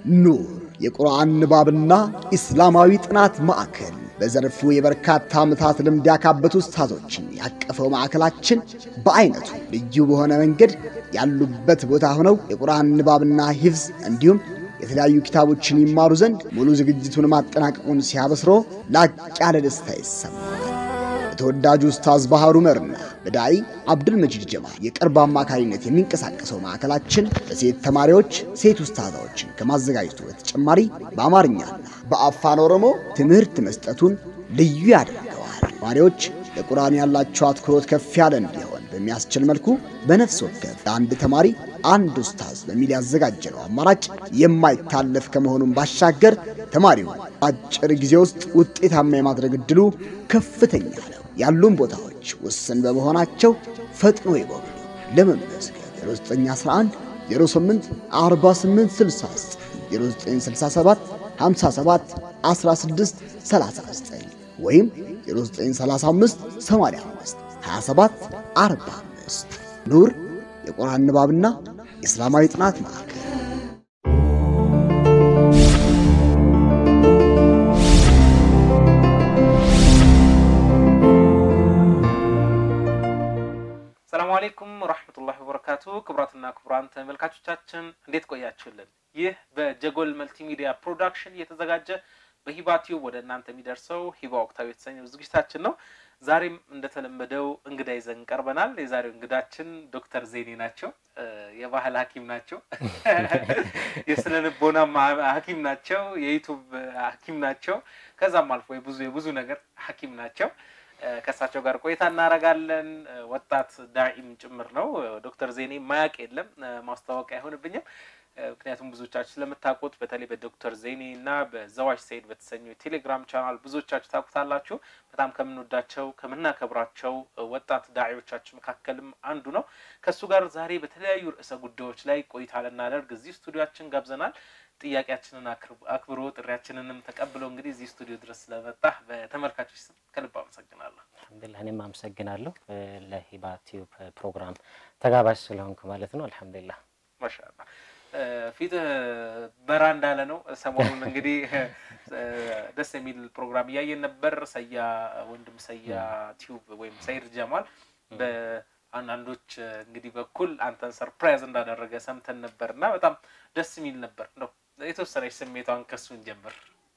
ኑር የቁርአን ንባብና ኢስላማዊ ጥናት ማዕከል በዘርፉ የበርካታ ዓመታት ልምድ ያካበቱ ኡስታዞችን ያቀፈው ማዕከላችን በአይነቱ ልዩ በሆነ መንገድ ያሉበት ቦታ ሆነው የቁርአን ንባብና ሂፍዝ እንዲሁም የተለያዩ ኪታቦችን ይማሩ ዘንድ ሙሉ ዝግጅቱን ማጠናቀቁን ሲያበስሮ ላቅ ያለ ደስታ ይሰማል። በተወዳጁ ኡስታዝ ባህሩ መርና በዳኢ አብዱልመጂድ ጀማል የቅርብ አማካሪነት የሚንቀሳቀሰው ማዕከላችን ለሴት ተማሪዎች ሴት ኡስታዛዎችን ከማዘጋጀቱ በተጨማሪ በአማርኛና በአፋን ኦሮሞ ትምህርት መስጠቱን ልዩ ያደርገዋል። ተማሪዎች ለቁርአን ያላቸው አትኩሮት ከፍ ያለ እንዲሆን በሚያስችል መልኩ በነፍስ ወከፍ ለአንድ ተማሪ አንድ ኡስታዝ በሚል ያዘጋጀነው አማራጭ የማይታለፍ ከመሆኑም ባሻገር ተማሪው አጭር ጊዜ ውስጥ ውጤታማ የማድረግ እድሉ ከፍተኛ ነው። ያሉን ቦታዎች ውስን በመሆናቸው ፈጥኖ ይጎብኙ። ለመመዝገብ 0911 08 48 69 0967 57 16 39 ወይም 0935 85 27 45 ኑር የቁርአን ንባብና የእስላማዊ ጥናት ማዕከል ሰላሙ አሌይኩም ወራህመቱላሂ ወበረካቱ። ክቡራትና ክቡራን ተመልካቾቻችን እንዴት ቆያችሁልን? ይህ በጀጎል መልቲሚዲያ ፕሮዳክሽን እየተዘጋጀ በሂባ ቲዩብ ወደ እናንተ የሚደርሰው ሂባ ወቅታዊ የተሰኘው ዝግጅታችን ነው። ዛሬም እንደተለመደው እንግዳ ይዘን ቀርበናል። የዛሬው እንግዳችን ዶክተር ዜኔ ናቸው። የባህል ሐኪም ናቸው። የስነ ልቦና ሐኪም ናቸው። የዩቱብ ሐኪም ናቸው። ከዛም አልፎ የብዙ የብዙ ነገር ሐኪም ናቸው። ከእሳቸው ጋር ቆይታ እናደርጋለን። ወጣት ዳኢም ጭምር ነው። ዶክተር ዜኔ ማያቅ የለም ማስታወቂያ አይሆንብኝም። ምክንያቱም ብዙዎቻችሁ ስለምታውቁት በተለይ በዶክተር ዜኔ እና በዘዋጅ ሰይድ በተሰኘው የቴሌግራም ቻናል ብዙዎቻችሁ ታውቁታላችሁ። በጣም ከምንወዳቸው ከምናከብራቸው ወጣት ዳዒዎቻችን መካከልም አንዱ ነው። ከእሱ ጋር ዛሬ በተለያዩ ርዕሰ ጉዳዮች ላይ ቆይታ ልናደርግ እዚህ ስቱዲዮችን ጋብዘናል። ጥያቄያችንን አክብሮ ጥሪያችንንም ተቀብሎ እንግዲህ እዚህ ስቱዲዮ ድረስ ስለመጣ በተመልካቾች ስም ከልብ አመሰግናለሁ። አልሐምዱሊላህ እኔም አመሰግናለሁ ለሂባ ቲዩብ ፕሮግራም ተጋባዥ ስለሆንኩ ማለት ነው። አልሐምዱሊላህ ማሻአላ ፊትህ በራ እንዳለ ነው። ሰሞኑን እንግዲህ ደስ የሚል ፕሮግራም እያየን ነበር። ሰያ ወንድም ሰያ ቲዩብ ወይም ሰይድ ጀማል በአንዳንዶች እንግዲህ በኩል አንተን ሰርፕራይዝ እንዳደረገ ሰምተን ነበር እና በጣም ደስ የሚል ነበር ነው የተወሰነች ስሜቷን ከሱን ጀምር።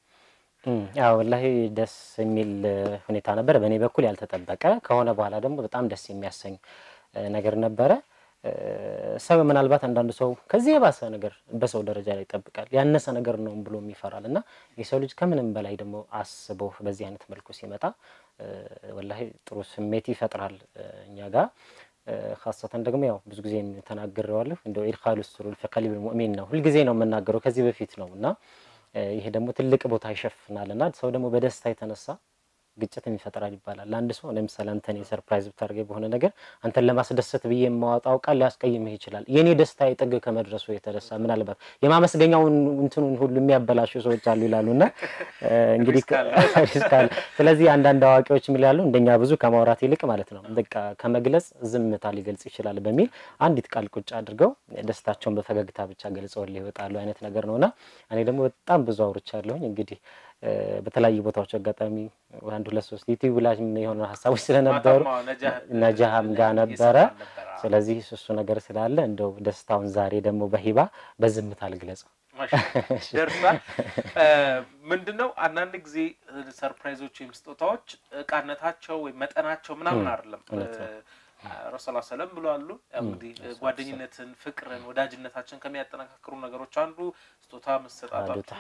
ያው ወላሂ ደስ የሚል ሁኔታ ነበር። በእኔ በኩል ያልተጠበቀ ከሆነ በኋላ ደግሞ በጣም ደስ የሚያሰኝ ነገር ነበረ። ሰው ምናልባት አንዳንዱ ሰው ከዚህ የባሰ ነገር በሰው ደረጃ ላይ ይጠብቃል፣ ያነሰ ነገር ነው ብሎ ይፈራል። እና የሰው ልጅ ከምንም በላይ ደግሞ አስቦ በዚህ አይነት መልኩ ሲመጣ ወላሂ ጥሩ ስሜት ይፈጥራል እኛ ጋር ካሰተን ደግሞ ያው ብዙ ጊዜ ተናግሬዋለሁ። እንደው ኢድኻሉ ሱሩር ፊ ቀልቢል ሙእሚን ነው ሁልጊዜ ነው የምናገረው ከዚህ በፊት ነው እና ይሄ ደግሞ ትልቅ ቦታ ይሸፍናል እና ሰው ደግሞ በደስታ የተነሳ ግጭትም ይፈጥራል ይባላል። ለአንድ ሰው ለምሳሌ አንተን የሰርፕራይዝ ብታደርገኝ በሆነ ነገር አንተን ለማስደሰት ብዬ የማወጣው ቃል ሊያስቀይምህ ይችላል። የኔ ደስታ የጥግ ከመድረሱ የተነሳ ምናልባት የማመስገኛውን እንትኑን ሁሉ የሚያበላሹ ሰዎች አሉ ይላሉ እና እንግዲህ ሪስካል። ስለዚህ አንዳንድ አዋቂዎች የሚላሉ እንደኛ ብዙ ከማውራት ይልቅ ማለት ነው በቃ ከመግለጽ ዝምታ ሊገልጽ ይችላል በሚል አንዲት ቃል ቁጭ አድርገው ደስታቸውን በፈገግታ ብቻ ገልጸውልህ ይወጣሉ አይነት ነገር ነውና እኔ ደግሞ በጣም ብዙ አውርቻለሁኝ እንግዲህ በተለያዩ ቦታዎች አጋጣሚ አንድ ሁለት ሶስት ዩቲዩብ ላይ የሆኑ ሀሳቦች ስለነበሩ ነጃሃም ጋር ነበረ። ስለዚህ እሱ ነገር ስላለ እንደው ደስታውን ዛሬ ደግሞ በሂባ በዝምታ አልግለጸው ደርሷል። ምንድን ነው አንዳንድ ጊዜ ሰርፕራይዞች ወይም ስጦታዎች እቃነታቸው ወይም መጠናቸው ምናምን አይደለም ረሱላ ሰለም ብለዋሉ። እንግዲህ ጓደኝነትን፣ ፍቅርን፣ ወዳጅነታችን ከሚያጠናካክሩ ነገሮች አንዱ ስጦታ መሰጣጣት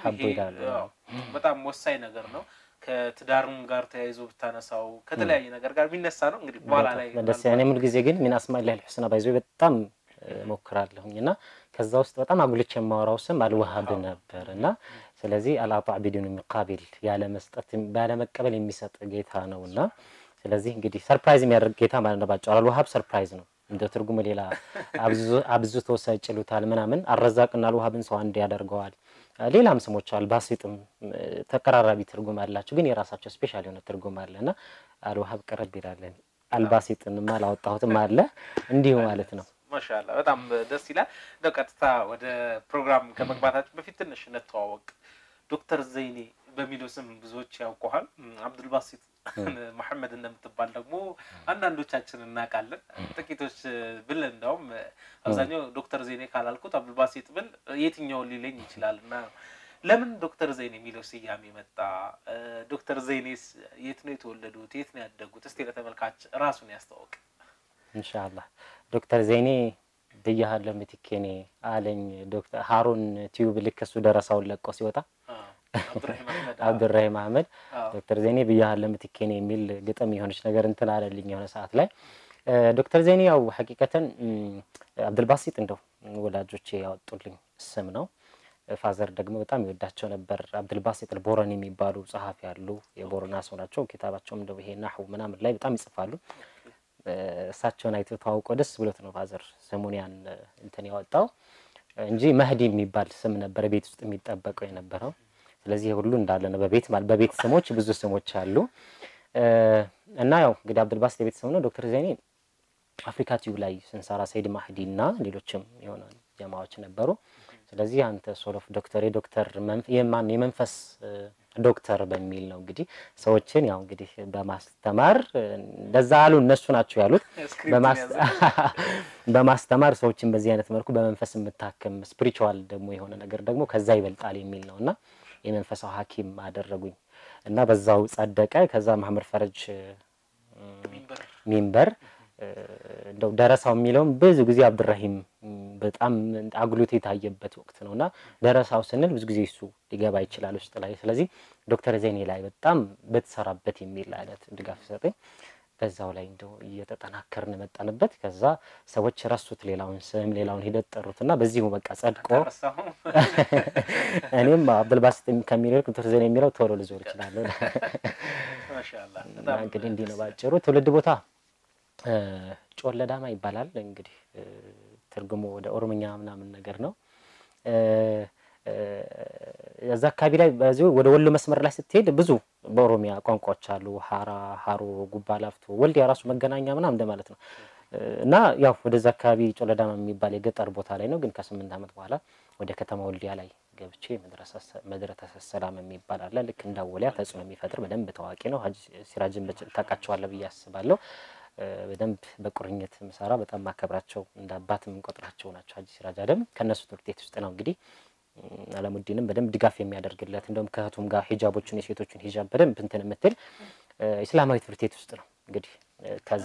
በጣም ወሳኝ ነገር ነው። ከትዳርም ጋር ተያይዞ ብታነሳው ከተለያየ ነገር ጋር የሚነሳ ነው። እንግዲህ በኋላ ላይ ደስ ያኔ ምን ጊዜ ግን ሚን አስማኢላሂል ሑስና ባይዞ በጣም ሞክራለሁኝ እና ከዛ ውስጥ በጣም አጉልቼ የማወራው ስም አልዋሃብ ነበር እና ስለዚህ አልአጣ ቢዱን የሚቃቢል ያለ መስጠት ያለ መቀበል የሚሰጥ ጌታ ነው እና ስለዚህ እንግዲህ ሰርፕራይዝ የሚያደርግ ጌታ ማለት ነው። ባጭሩ አልዋሃብ ሰርፕራይዝ ነው። እንደ ትርጉሙ ሌላ አብዝቶ ሰጭ ይሉታል ምናምን። አልረዛቅና አልዋሃብን ሰው አንድ ያደርገዋል። ሌላም ስሞች አሉ። ባሲጥም ተቀራራቢ ትርጉም አላቸው፣ ግን የራሳቸው ስፔሻል የሆነ ትርጉም አለ እና አልዋሃብ ቀረብ ይላለን። አልባሲጥንም አላወጣሁትም አለ እንዲሁ ማለት ነው። ማሻላ በጣም ደስ ይላል። እንደው ቀጥታ ወደ ፕሮግራም ከመግባታችን በፊት ትንሽ እንተዋወቅ። ዶክተር ዘይኔ በሚለው ስም ብዙዎች ያውቀዋል። አብዱልባሲት መሐመድ እንደምትባል ደግሞ አንዳንዶቻችን እናውቃለን። ጥቂቶች ብል እንደውም አብዛኛው ዶክተር ዘይኔ ካላልኩት አብዱልባሲት ብል የትኛውን ሊለኝ ይችላል እና ለምን ዶክተር ዘይኔ የሚለው ስያሜ መጣ? ዶክተር ዘይኔስ የት ነው የተወለዱት? የት ነው ያደጉት? እስቲ ለተመልካች ራሱን ያስተዋውቅ። ኢንሻአላህ ዶክተር ዘይኔ ብያሃለሁ ምትኬኔ አለኝ ዶክተር ሀሩን ቲዩብ ልክ እሱ ደረሳውን ለቆ ሲወጣ አብዱራሂም አህመድ ዶክተር ዘይኔ ብያሃለሁ ምትኬኔ የሚል ግጥም የሆነች ነገር እንትን አለልኝ የሆነ ሰዓት ላይ ዶክተር ዘይኔ ያው ሐቂቀተን አብዱልባሲጥ እንደው ወላጆቼ ያወጡልኝ ስም ነው። ፋዘር ደግሞ በጣም ይወዳቸው ነበር። አብዱልባሲጥ ቦረን የሚባሉ ጸሐፊ ያሉ የቦረና ሰው ናቸው። ኪታባቸውም እንደው ይሄ ናሁ ምናምን ላይ በጣም ይጽፋሉ። እሳቸውን አይቶ ተዋውቆ ደስ ብሎት ነው ፋዘር ስሙን ያን እንትን ያወጣው እንጂ መህዲ የሚባል ስም ነበር ቤት ውስጥ የሚጠበቀው የነበረው። ስለዚህ ሁሉ እንዳለ ነው። በቤት ማለት በቤት ስሞች ብዙ ስሞች አሉ እና ያው እንግዲህ አብዱልባሲጥ የቤት ስም ነው። ዶክተር ዘይኔ አፍሪካ ቲዩብ ላይ ስንሰራ ሰይድ ማህዲ እና ሌሎችም የሆነ ጀማዎች ነበሩ። ስለዚህ አንተ ሶሎፍ ዶክተር የዶክተር የማን የመንፈስ ዶክተር በሚል ነው እንግዲህ ሰዎችን ያው እንግዲህ በማስተማር እንደዛ አሉ እነሱ ናቸው ያሉት። በማስተማር ሰዎችን በዚህ አይነት መልኩ በመንፈስ የምታክም ስፒሪቹዋል ደግሞ የሆነ ነገር ደግሞ ከዛ ይበልጣል የሚል ነው እና የመንፈሳው ሐኪም አደረጉኝ እና በዛው ጸደቀ። ከዛ መሐመድ ፈረጅ ሚንበር እንደው ደረሳው የሚለውም ብዙ ጊዜ አብዱራሂም በጣም አጉልቶ የታየበት ወቅት ነው እና ደረሳው ስንል ብዙ ጊዜ እሱ ሊገባ ይችላል ውስጥ ላይ። ስለዚህ ዶክተር ዘይኔ ላይ በጣም በተሰራበት የሚል አይነት ድጋፍ ሰጠኝ። በዛው ላይ እንደው እየተጠናከርን መጣንበት። ከዛ ሰዎች ረሱት ሌላውን ስም ሌላውን ሂደት ጠሩትና በዚሁ በቃ ጸድቆ እኔም አብዱልባሲጥ ከሚለው ዶክተር ዘይኔ የሚለው ቶሎ ልዞር እችላለሁ። እንግዲህ እንዲህ ነው ባጭሩ። ትውልድ ቦታ ጮለዳማ ይባላል። እንግዲህ ትርጉሙ ወደ ኦሮምኛ ምናምን ነገር ነው። እዛ አካባቢ ላይ በዚሁ ወደ ወሎ መስመር ላይ ስትሄድ ብዙ በኦሮሚያ ቋንቋዎች አሉ። ሀራ፣ ሀሮ፣ ጉባ ላፍቶ፣ ወልዲያ ራሱ መገናኛ ምናምን እንደማለት ነው እና ያው ወደዛ አካባቢ ጮለዳማ የሚባል የገጠር ቦታ ላይ ነው። ግን ከስምንት ዓመት በኋላ ወደ ከተማ ወልዲያ ላይ ገብቼ መድረሰ ሰላም የሚባል አለ። ልክ እንዳወሊያ ተጽዕኖ የሚፈጥር በደንብ ታዋቂ ነው። ሀጂ ሲራጅን ታውቃቸዋለህ ብዬ አስባለሁ። በደንብ በቁርኝት ምሰራ በጣም ማከብራቸው እንደ አባት የምንቆጥራቸው ናቸው። ሀጂ ሲራጅ አደም ከእነሱ ትምህርት ቤት ውስጥ ነው እንግዲህ አለሙዲንም በደንብ ድጋፍ የሚያደርግለት እንደውም ከእህቱም ጋር ሂጃቦችን የሴቶችን ሂጃብ በደንብ እንትን የምትል ኢስላማዊ ትምህርት ቤት ውስጥ ነው እንግዲህ ከዛ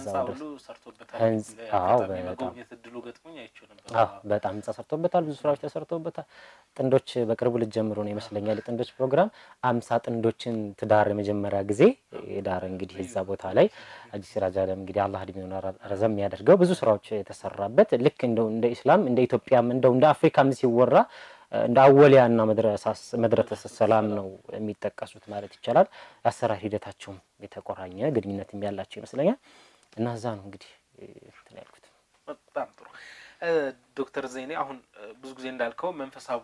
በጣም ህንጻ ሰርቶበታል። ብዙ ስራዎች ተሰርቶበታል። ጥንዶች በቅርቡ ልጀምሩ ነው ይመስለኛል የጥንዶች ፕሮግራም አምሳ ጥንዶችን ትዳር የመጀመሪያ ጊዜ ዳር እንግዲህ እዛ ቦታ ላይ ሀጂ ሲራጅ አደም እንግዲህ አላህ እድሜውን ረዘም የሚያደርገው ብዙ ስራዎች የተሰራበት ልክ እንደው እንደ ኢስላም እንደ ኢትዮጵያም እንደው እንደ አፍሪካም ሲወራ እንደ አወሊያ እና መድረሰ ሰላም ነው የሚጠቀሱት ማለት ይቻላል። የአሰራር ሂደታቸውም የተቆራኘ ግንኙነትም ያላቸው ይመስለኛል እና እዛ ነው እንግዲህ እንትን ያልኩት። በጣም ጥሩ ዶክተር ዘይኔ አሁን ብዙ ጊዜ እንዳልከው መንፈሳዊ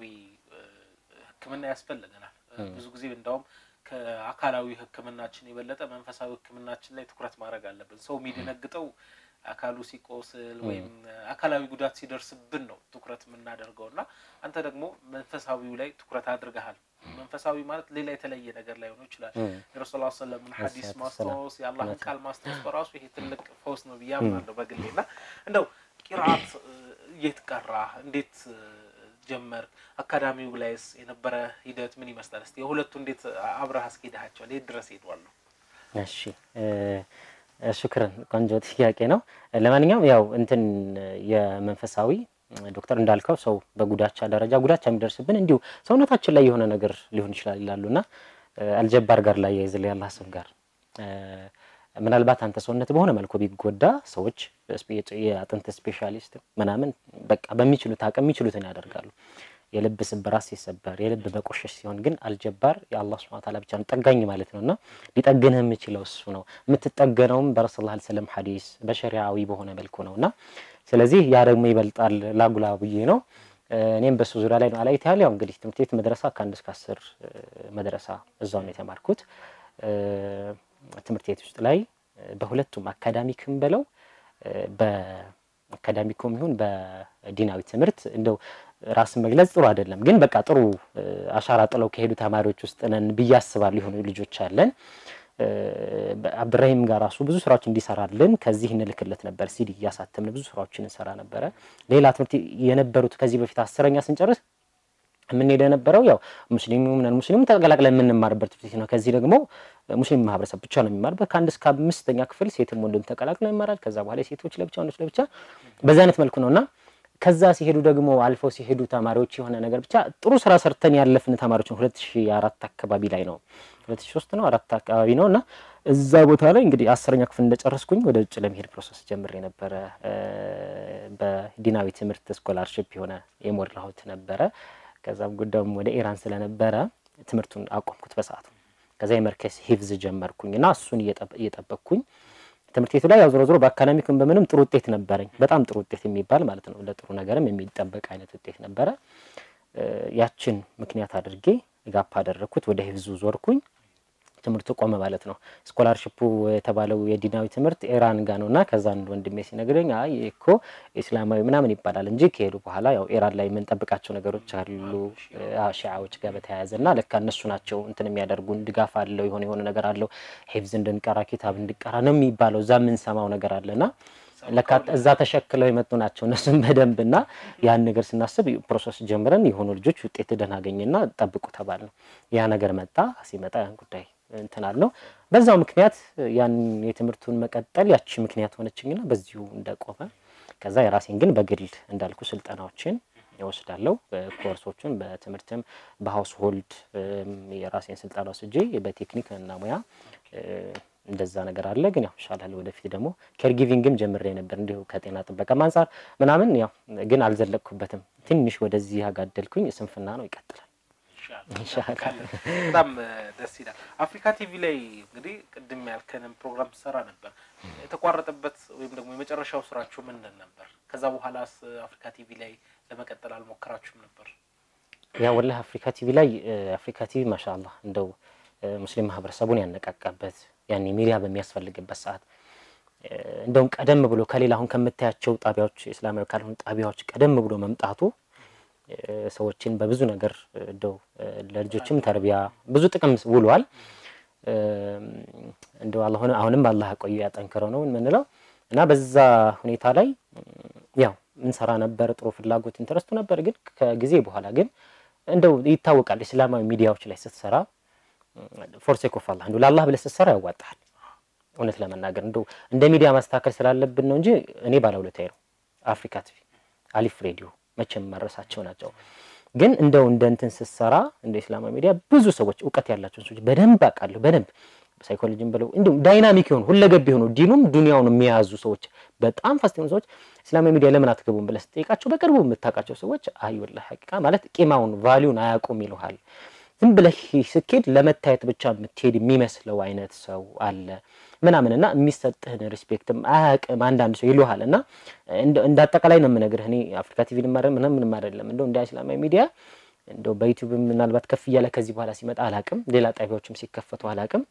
ሕክምና ያስፈልገናል። ብዙ ጊዜ እንዳውም ከአካላዊ ሕክምናችን የበለጠ መንፈሳዊ ሕክምናችን ላይ ትኩረት ማድረግ አለብን። ሰው የሚደነግጠው አካሉ ሲቆስል ወይም አካላዊ ጉዳት ሲደርስብን ነው ትኩረት የምናደርገው እና አንተ ደግሞ መንፈሳዊው ላይ ትኩረት አድርገሃል። መንፈሳዊ ማለት ሌላ የተለየ ነገር ላይ ሆኖ ይችላል። የረሱል ሰለምን ሐዲስ ማስታወስ የአላህን ቃል ማስታወስ በራሱ ይሄ ትልቅ ፈውስ ነው ብዬ አምናለሁ በግሌ እና እንደው ቂርአት የት ቀራ? እንዴት ጀመር? አካዳሚው ላይስ የነበረ ሂደት ምን ይመስላል? እስኪ የሁለቱ እንዴት አብረህ አስኬድሃቸዋል? የት ድረስ ሄዷል ነው? እሺ ሹክረን ቆንጆ ጥያቄ ነው። ለማንኛውም ያው እንትን የመንፈሳዊ ዶክተር እንዳልከው ሰው በጉዳቻ ደረጃ ጉዳቻ የሚደርስብን እንዲሁ ሰውነታችን ላይ የሆነ ነገር ሊሆን ይችላል ይላሉ እና አልጀባር ጋር ላይ የዝል ያላ ስም ጋር ምናልባት አንተ ሰውነት በሆነ መልኩ ቢጎዳ ሰዎች የአጥንት ስፔሻሊስት ምናምን በቃ በሚችሉት አቅም የሚችሉትን ያደርጋሉ። የልብ ስብራት ሲሰበር የልብ መቆሸሽ ሲሆን ግን አልጀባር የአላህ ሱብሓነሁ ወተዓላ ብቻ ነው ጠጋኝ ማለት ነው እና ሊጠግንህ የሚችለው እሱ ነው። የምትጠገነውም በረሱል ላ ስለም ሐዲስ በሸሪዓዊ በሆነ መልኩ ነው እና ስለዚህ ያ ደግሞ ይበልጣል ላጉላ ብዬ ነው። እኔም በሱ ዙሪያ ላይ ነው አላይት ያለ ያው እንግዲህ ትምህርት ቤት መድረሳ ከአንድ እስከ አስር መድረሳ እዛው ነው የተማርኩት። ትምህርት ቤት ውስጥ ላይ በሁለቱም አካዳሚክም ብለው አካዳሚኩም ይሁን በዲናዊ ትምህርት እንደው ራስን መግለጽ ጥሩ አይደለም፣ ግን በቃ ጥሩ አሻራ ጥለው ከሄዱ ተማሪዎች ውስጥ ነን ብዬ አስባለሁ። የሆኑ ልጆች አለን። አብራሂም ጋር ራሱ ብዙ ስራዎች እንዲሰራልን ከዚህ እንልክለት ነበር። ሲዲ እያሳተምን ብዙ ስራዎችን እንሰራ ነበረ። ሌላ ትምህርት የነበሩት ከዚህ በፊት አስረኛ ስንጨርስ የምንሄደ የነበረው ያው ሙስሊሙ ምናምን ሙስሊሙ ተቀላቅለን የምንማርበት ትምህርት ቤት ነው። ከዚህ ደግሞ ሙስሊም ማህበረሰብ ብቻ ነው የሚማርበት። ከአንድ እስከ አምስተኛ ክፍል ሴትም ወንድም ተቀላቅለው ይማራል። ከዛ በኋላ ሴቶች ለብቻ ወንዶች ለብቻ በዛ አይነት መልኩ ነው እና ከዛ ሲሄዱ ደግሞ አልፈው ሲሄዱ ተማሪዎች የሆነ ነገር ብቻ ጥሩ ስራ ሰርተን ያለፍን ተማሪዎች ነው። ሁለት ሺ አራት አካባቢ ላይ ነው ሁለት ሺ ሶስት ነው አራት አካባቢ ነው እና እዛ ቦታ ላይ እንግዲህ አስረኛ ክፍል እንደጨረስኩኝ ወደ ውጭ ለመሄድ ፕሮሰስ ጀምሬ ነበረ። በዲናዊ ትምህርት ስኮላርሽፕ የሆነ የሞላሁት ነበረ። ከዛም ጉዳዩም ወደ ኢራን ስለነበረ ትምህርቱን አቆምኩት በሰዓቱ። ከዛ የመርከስ ሂፍዝ ጀመርኩኝ እና እሱን እየጠበቅኩኝ ትምህርት ቤቱ ላይ ያው ዞሮ ዞሮ በአካዳሚክም በምንም ጥሩ ውጤት ነበረኝ። በጣም ጥሩ ውጤት የሚባል ማለት ነው። ለጥሩ ነገርም የሚጠበቅ አይነት ውጤት ነበረ። ያችን ምክንያት አድርጌ ጋፕ አደረግኩት። ወደ ሂፍዙ ዞርኩኝ። ትምህርቱ ቆመ ማለት ነው። ስኮላርሽፑ የተባለው የዲናዊ ትምህርት ኢራን ጋ ነው እና ከዛ አንድ ወንድሜ ሲነግረኝ አይ እኮ ኢስላማዊ ምናምን ይባላል እንጂ ከሄዱ በኋላ ያው ኢራን ላይ የምንጠብቃቸው ነገሮች አሉ ሺዓዎች ጋር በተያያዘ እና ለካ እነሱ ናቸው እንትን የሚያደርጉን ድጋፍ አለው የሆነ የሆነ ነገር አለው ሂፍዝ እንድንቀራ ኪታብ እንድንቀራ ነው የሚባለው እዛ የምንሰማው ነገር አለና ለካ እዛ ተሸክለው የመጡ ናቸው እነሱም በደንብ እና ያን ነገር ስናስብ ፕሮሰስ ጀምረን የሆኑ ልጆች ውጤት ደህና አገኘና ጠብቁ ተባል ነው ያ ነገር መጣ ሲመጣ ያን ጉዳይ እንትን አለው በዛው ምክንያት ያን የትምህርቱን መቀጠል ያቺ ምክንያት ሆነችኝና በዚሁ እንደቆመ ከዛ የራሴን ግን በግል እንዳልኩ ስልጠናዎችን ይወስዳለሁ ኮርሶችን በትምህርትም በሀውስ ሆልድ የራሴን ስልጠና ወስጄ በቴክኒክ እና ሙያ እንደዛ ነገር አለ። ግን ያው ይሻላል ወደፊት ደግሞ ኬር ጊቪንግም ጀምሬ ነበር እንዲሁ ከጤና ጥበቃም አንጻር ምናምን ያው ግን አልዘለቅኩበትም። ትንሽ ወደዚህ ያጋደልኩኝ ስንፍና ነው። ይቀጥላል። በጣም ደስ ይላል። አፍሪካ ቲቪ ላይ እንግዲህ ቅድም ያልከንም ፕሮግራም ትሰራ ነበር። የተቋረጠበት ወይም ደግሞ የመጨረሻው ስራችሁ ምንድን ነበር? ከዛ በኋላስ አፍሪካ ቲቪ ላይ ለመቀጠል አልሞከራችሁም ነበር? ያ ወላሂ አፍሪካ ቲቪ ላይ አፍሪካ ቲቪ ማሻአላህ እንደው ሙስሊም ማህበረሰቡን ያነቃቃበት ያኔ ሚዲያ በሚያስፈልግበት ሰዓት እንደውም ቀደም ብሎ ከሌላ አሁን ከምታያቸው ጣቢያዎች እስላማዊ ካልሆኑ ጣቢያዎች ቀደም ብሎ መምጣቱ ሰዎችን በብዙ ነገር እንደው ለልጆችም ተርቢያ ብዙ ጥቅም ውሏል። እንደው አላህ አሁንም አላህ ቆዩ ያጠንክረው ነው የምንለው እና በዛ ሁኔታ ላይ ያው ምንሰራ ነበር። ጥሩ ፍላጎት ኢንተረስቱ ነበር። ግን ከጊዜ በኋላ ግን እንደው ይታወቃል እስላማዊ ሚዲያዎች ላይ ስትሰራ ፎርሴክ ኦፍ አላህ እንደው ለአላህ ብለህ ስትሰራ ያዋጣሃል። እውነት ለመናገር እንደው እንደ ሚዲያ ማስተካከል ስላለብን ነው እንጂ እኔ ባለውለታዬ ነው። አፍሪካ ቲቪ፣ አሊፍ ሬዲዮ መቼም መረሳቸው ናቸው። ግን እንደው እንደ እንትን ስትሰራ እንደ ኢስላማዊ ሚዲያ ብዙ ሰዎች እውቀት ያላቸውን ሰዎች በደንብ አውቃለሁ። በደንብ ሳይኮሎጂም ብለው እንዲሁም ዳይናሚክ የሆኑ ሁለገብ የሆኑ ዲኑም ዱንያውን የሚያዙ ሰዎች በጣም ፋስት የሆኑ ሰዎች እስላማዊ ሚዲያ ለምን አትገቡም ብለህ ስትጠይቃቸው በቅርቡ የምታውቃቸው ሰዎች አይ ወላሂ ሐቂቃ ማለት ቂማውን ቫሊዩን አያውቁም ይልሃል። ዝም ብለህ ስኬድ ለመታየት ብቻ የምትሄድ የሚመስለው አይነት ሰው አለ ምናምን እና የሚሰጥህን ሪስፔክትም አያውቅም አንዳንድ ሰው ይሉሃል። እና እንደ አጠቃላይ ነው የምነግርህ እኔ አፍሪካ ቲቪ ልማረ ምንም ምንም አይደለም እንደው እንደ እስላማዊ ሚዲያ እንደው በዩቲዩብ ምናልባት ከፍ እያለ ከዚህ በኋላ ሲመጣ አላቅም፣ ሌላ ጣቢያዎችም ሲከፈቱ አላቅም።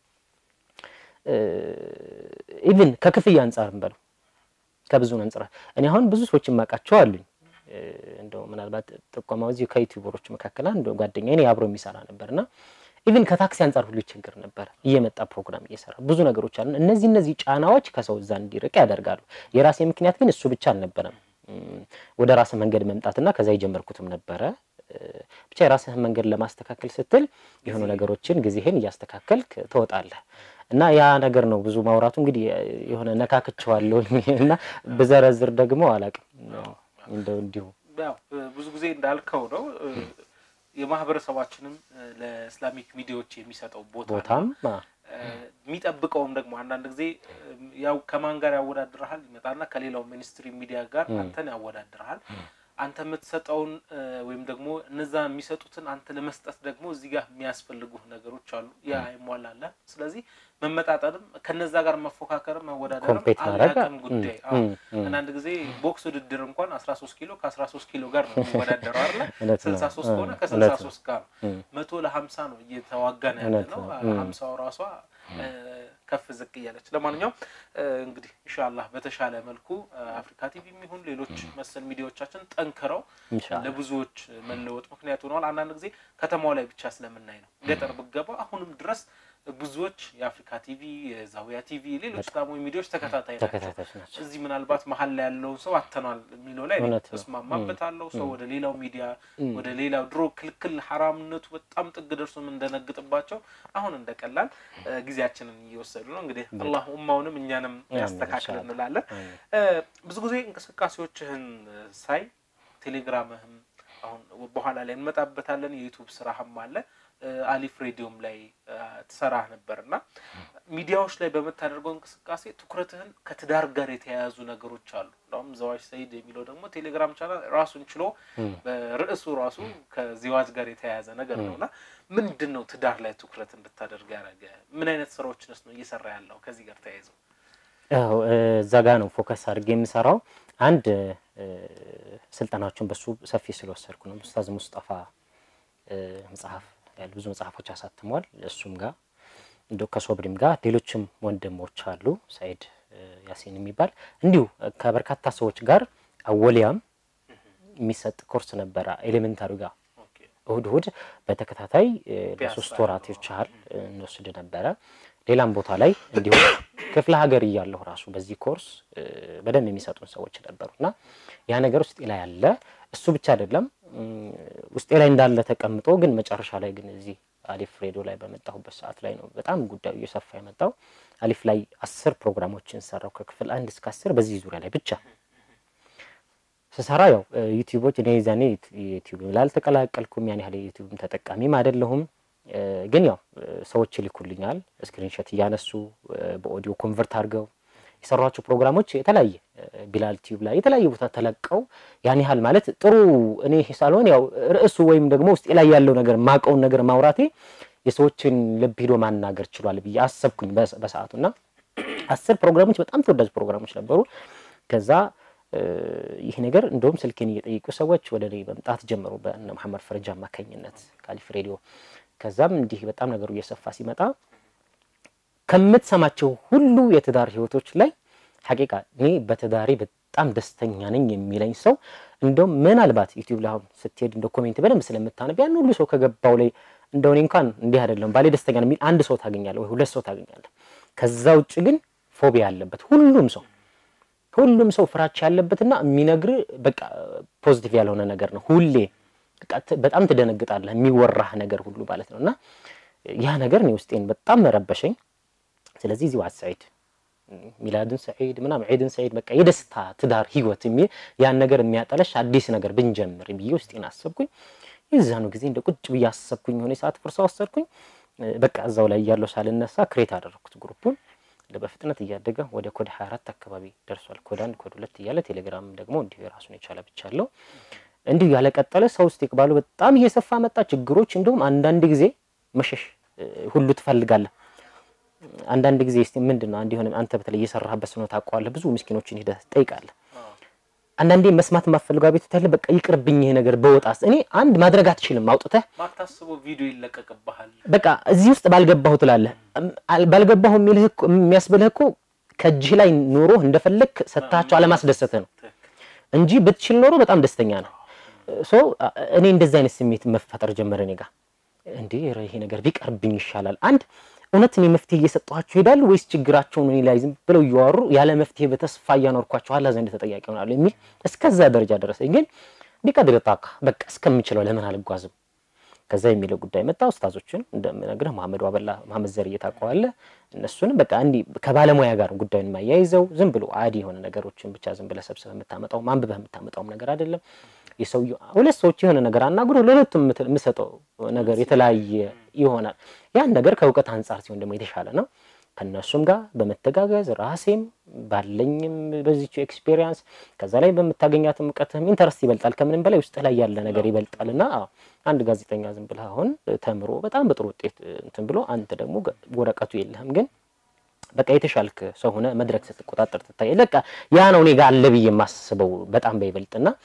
ኢቭን ከክፍያ አንጻርም በለው ከብዙ አንጻር እኔ አሁን ብዙ ሰዎች የማውቃቸው አሉኝ። እንደው ምናልባት ጥቆማው እዚህ ከዩቲዩበሮች መካከል አንድ ጓደኛ እኔ አብሮ የሚሰራ ነበርና ኢቭን ከታክሲ አንጻር ሁሉ ይቸግር ነበር። እየመጣ ፕሮግራም እየሰራ ብዙ ነገሮች አሉ። እነዚህ እነዚህ ጫናዎች ከሰው እዛ እንዲርቅ ያደርጋሉ። የራሴ ምክንያት ግን እሱ ብቻ አልነበረም። ወደ ራስህ መንገድ መምጣትና ከዛ የጀመርኩትም ነበረ። ብቻ የራስህን መንገድ ለማስተካከል ስትል የሆኑ ነገሮችን ጊዜህን እያስተካከልክ ትወጣለህ እና ያ ነገር ነው ብዙ ማውራቱ እንግዲህ የሆነ ነካክቸዋለሁ እና ብዘረዝር ደግሞ አላቅም እንደው እንዲሁ ብዙ ጊዜ እንዳልከው ነው የማህበረሰባችንም ለእስላሚክ ሚዲያዎች የሚሰጠው ቦታ ቦታም የሚጠብቀውም ደግሞ አንዳንድ ጊዜ ያው ከማን ጋር ያወዳድረሃል ይመጣና ከሌላው ሚኒስትሪ ሚዲያ ጋር አንተን ያወዳድረሃል። አንተ የምትሰጠውን ወይም ደግሞ እነዛ የሚሰጡትን አንተ ለመስጠት ደግሞ እዚህ ጋር የሚያስፈልጉ ነገሮች አሉ። ያ አይሟላለ። ስለዚህ መመጣጠንም ከነዛ ጋር መፎካከርም መወዳደርም አላቅም ጉዳይ። አንዳንድ ጊዜ ቦክስ ውድድር እንኳን አስራ ሶስት ኪሎ ከአስራ ሶስት ኪሎ ጋር ነው የሚወዳደረው አለ ስልሳ ሶስት ከሆነ ከስልሳ ሶስት ጋር ነው። መቶ ለሀምሳ ነው እየተዋጋ ነው ያለ ነው። ሀምሳው ራሷ ከፍ ዝቅ እያለች ለማንኛውም እንግዲህ ኢንሻላህ በተሻለ መልኩ አፍሪካ ቲቪ የሚሆን ሌሎች መሰል ሚዲያዎቻችን ጠንክረው ለብዙዎች መለወጥ ምክንያት ሆነዋል። አንዳንድ ጊዜ ከተማው ላይ ብቻ ስለምናይ ነው። ገጠር ብገባ አሁንም ድረስ ብዙዎች የአፍሪካ ቲቪ፣ የዛውያ ቲቪ፣ ሌሎች ደግሞ ሚዲያዎች ተከታታይ ናቸው። እዚህ ምናልባት መሀል ላይ ያለውን ሰው አተኗል የሚለው ላይ እስማማበታለሁ። ሰው ወደ ሌላው ሚዲያ ወደ ሌላው ድሮ ክልክል ሐራምነቱ በጣም ጥግ ደርሶ እንደነግጥባቸው አሁን እንደቀላል ጊዜያችንን እየወሰዱ ነው። እንግዲህ አላህ ኡማውንም እኛንም ያስተካክል እንላለን። ብዙ ጊዜ እንቅስቃሴዎችህን ሳይ ቴሌግራምህም አሁን በኋላ ላይ እንመጣበታለን። የዩቱብ ስራህም አለ አሊፍ ሬዲዮም ላይ ትሰራህ ነበር እና ሚዲያዎች ላይ በምታደርገው እንቅስቃሴ ትኩረትህን ከትዳር ጋር የተያያዙ ነገሮች አሉ። እንደውም ዘዋጅ ሰይድ የሚለው ደግሞ ቴሌግራም ቻናል ራሱን ችሎ በርዕሱ ራሱ ከዚዋጅ ጋር የተያያዘ ነገር ነው እና ምንድን ነው ትዳር ላይ ትኩረት እንድታደርግ ያደረገ? ምን አይነት ስራዎችንስ ነው እየሰራ ያለው ከዚህ ጋር ተያይዘው? ያው እዛ ጋ ነው ፎከስ አድርጌ የምሰራው። አንድ ስልጠናዎችን በሱ ሰፊ ስለወሰድኩ ነው። ኡስታዝ ሙስጠፋ መጽሐፍ ያሉ ብዙ መጽሐፎች አሳትሟል። እሱም ጋር እንደ ከሶብሪም ጋር ሌሎችም ወንድሞች አሉ ሳይድ ያሲን የሚባል እንዲሁ ከበርካታ ሰዎች ጋር አወሊያም የሚሰጥ ኮርስ ነበረ ኤሌመንታሪ ጋር እሁድ እሁድ በተከታታይ ለሶስት ወራቶች ያህል እንወስድ ነበረ። ሌላም ቦታ ላይ እንዲሁ ክፍለ ሀገር እያለሁ ራሱ በዚህ ኮርስ በደንብ የሚሰጡን ሰዎች ነበሩ እና ያ ነገር ውስጤ ላይ አለ። እሱ ብቻ አይደለም ውስጤ ላይ እንዳለ ተቀምጦ ግን መጨረሻ ላይ ግን እዚህ አሊፍ ሬዲዮ ላይ በመጣሁበት ሰዓት ላይ ነው በጣም ጉዳዩ እየሰፋ የመጣው። አሊፍ ላይ አስር ፕሮግራሞችን ሰራው ከክፍል አንድ እስከ አስር በዚህ ዙሪያ ላይ ብቻ ስሰራ ያው ዩቲዩቦች እኔ ዛኔ ዩቲዩብ ላልተቀላቀልኩም ያን ያህል ዩቲዩብም ተጠቃሚም አይደለሁም። ግን ያው ሰዎች ይልኩልኛል ስክሪንሾት እያነሱ በኦዲዮ ኮንቨርት አድርገው የሰሯቸው ፕሮግራሞች የተለያየ ቢላል ቲዩብ ላይ የተለያየ ቦታ ተለቀው ያን ያህል ማለት ጥሩ እኔ ሳልሆን ያው ርዕሱ ወይም ደግሞ ውስጤ ላይ ያለው ነገር ማቀውን ነገር ማውራቴ የሰዎችን ልብ ሂዶ ማናገር ችሏል ብዬ አሰብኩኝ በሰዓቱ እና አስር ፕሮግራሞች በጣም ተወዳጅ ፕሮግራሞች ነበሩ። ከዛ ይህ ነገር እንደውም ስልኬን እየጠየቁ ሰዎች ወደ እኔ መምጣት ጀመሩ በእነ መሐመድ ፈረጃ አማካኝነት ካሊፍ ሬዲዮ። ከዛም እንዲህ በጣም ነገሩ እየሰፋ ሲመጣ ከምትሰማቸው ሁሉ የትዳር ህይወቶች ላይ ሐቂቃ እኔ በትዳሬ በጣም ደስተኛ ነኝ የሚለኝ ሰው እንደውም ምናልባት ዩቲዩብ ላይ አሁን ስትሄድ እንደ ኮሜንት በደንብ ስለምታነብ ያን ሁሉ ሰው ከገባው ላይ እንደው እኔ እንኳን እንዲህ አይደለም ባሌ ደስተኛ ነው የሚል አንድ ሰው ታገኛለህ ወይ ሁለት ሰው ታገኛለህ። ከዛ ውጭ ግን ፎቢያ ያለበት ሁሉም ሰው ሁሉም ሰው ፍራቻ ያለበትና የሚነግር በቃ ፖዚቲቭ ያልሆነ ነገር ነው። ሁሌ በጣም ትደነግጣለህ የሚወራህ ነገር ሁሉ ማለት ነው። እና ያ ነገር እኔ ውስጤን በጣም መረበሸኝ። ስለዚህ እዚህ ዋት ሰዒድ ሚላድን ሰዒድ ምናምን ዒድን ሰዒድ በቃ የደስታ ትዳር ህይወት የሚል ያን ነገር የሚያጠለሽ አዲስ ነገር ብንጀምር ብዬ ውስጤን አሰብኩኝ። የዛኑ ጊዜ እንደ ቁጭ ብዬ አሰብኩኝ። የሆነ ሰዓት ፍርሳ ወሰድኩኝ። በቃ እዛው ላይ እያለሁ ሳልነሳ ክሬት አደረግኩት ግሩፑን በፍጥነት እያደገ ወደ ኮድ 24 አካባቢ ደርሷል። ኮድ አንድ ኮድ ሁለት እያለ ቴሌግራም ደግሞ እንዲሁ የራሱን የቻለ ብቻ አለው። እንዲሁ ያለቀጠለ ሰው ውስጥ ይቅባሉ በጣም እየሰፋ መጣ። ችግሮች እንደውም አንዳንድ ጊዜ መሸሽ ሁሉ ትፈልጋለህ። አንዳንድ ጊዜ እስቲ ምንድን ነው አንድ የሆነ አንተ በተለይ እየሰራህበት ስኖ ታውቀዋለህ። ብዙ ምስኪኖችን ሂደህ ትጠይቃለህ። አንዳንዴ መስማት የማፈልገው ቤት ታለ በቃ ይቅርብኝ ይሄ ነገር በወጣስ እኔ አንድ ማድረግ አትችልም። አውጥተህ ማታስበው ቪዲዮ ይለቀቅብሃል። በቃ እዚህ ውስጥ ባልገባሁ ትላለህ። ባልገባሁ የሚልህ እኮ የሚያስብልህ እኮ ከእጅህ ላይ ኖሮ እንደፈለግ ሰጥታቸው አለማስደሰትህ ነው እንጂ ብትችል ኖሮ በጣም ደስተኛ ነው። ሶ እኔ እንደዚህ አይነት ስሜት መፈጠር ጀመረ እኔ ጋር። እንዴ ይሄ ነገር ቢቀርብኝ ይሻላል። አንድ እውነት እኔ መፍትሄ እየሰጠኋቸው ይሄዳሉ ወይስ ችግራቸውን እኔ ላይ ዝም ብለው እያወሩ ያለ መፍትሄ በተስፋ እያኖርኳቸው አላህ ዘንድ ተጠያቂ ይሆናሉ የሚል እስከዛ ደረጃ ደረሰኝ። ግን ቢቀድር ጣካ በቃ እስከምችለው ለምን አልጓዝም? ከዛ የሚለው ጉዳይ መጣ። ኡስታዞችን እንደምነግርህ መሐመድ ዋበላ መሐመድ ዘር እየታውቀዋለህ። እነሱንም በቃ እንዲህ ከባለሙያ ጋር ጉዳዩን የማያይዘው ዝም ብሎ አዲ የሆነ ነገሮችን ብቻ ዝም ብለህ ሰብስበህ የምታመጣው ማንብበህ የምታመጣውም ነገር አይደለም። የሰውየው ሁለት ሰዎች የሆነ ነገር አናግሮ ለሁለቱም የምሰጠው ነገር የተለያየ ይሆናል። ያን ነገር ከእውቀት አንጻር ሲሆን ደግሞ የተሻለ ነው። ከእነሱም ጋር በመተጋገዝ ራሴም ባለኝም በዚች ኤክስፔሪንስ ከዛ ላይ በምታገኛትም እውቀትም ኢንተረስት ይበልጣል። ከምንም በላይ ውስጥ ላይ ያለ ነገር ይበልጣል እና አንድ ጋዜጠኛ ዝም ብለህ አሁን ተምሮ በጣም በጥሩ ውጤት እንትን ብሎ አንተ ደግሞ ወረቀቱ የለህም ግን በቃ የተሻልክ ሰው ሆነ መድረክ ስትቆጣጠር ትታይ። በቃ ያ ነው እኔ ጋር አለ ብዬ የማስበው በጣም በይበልጥና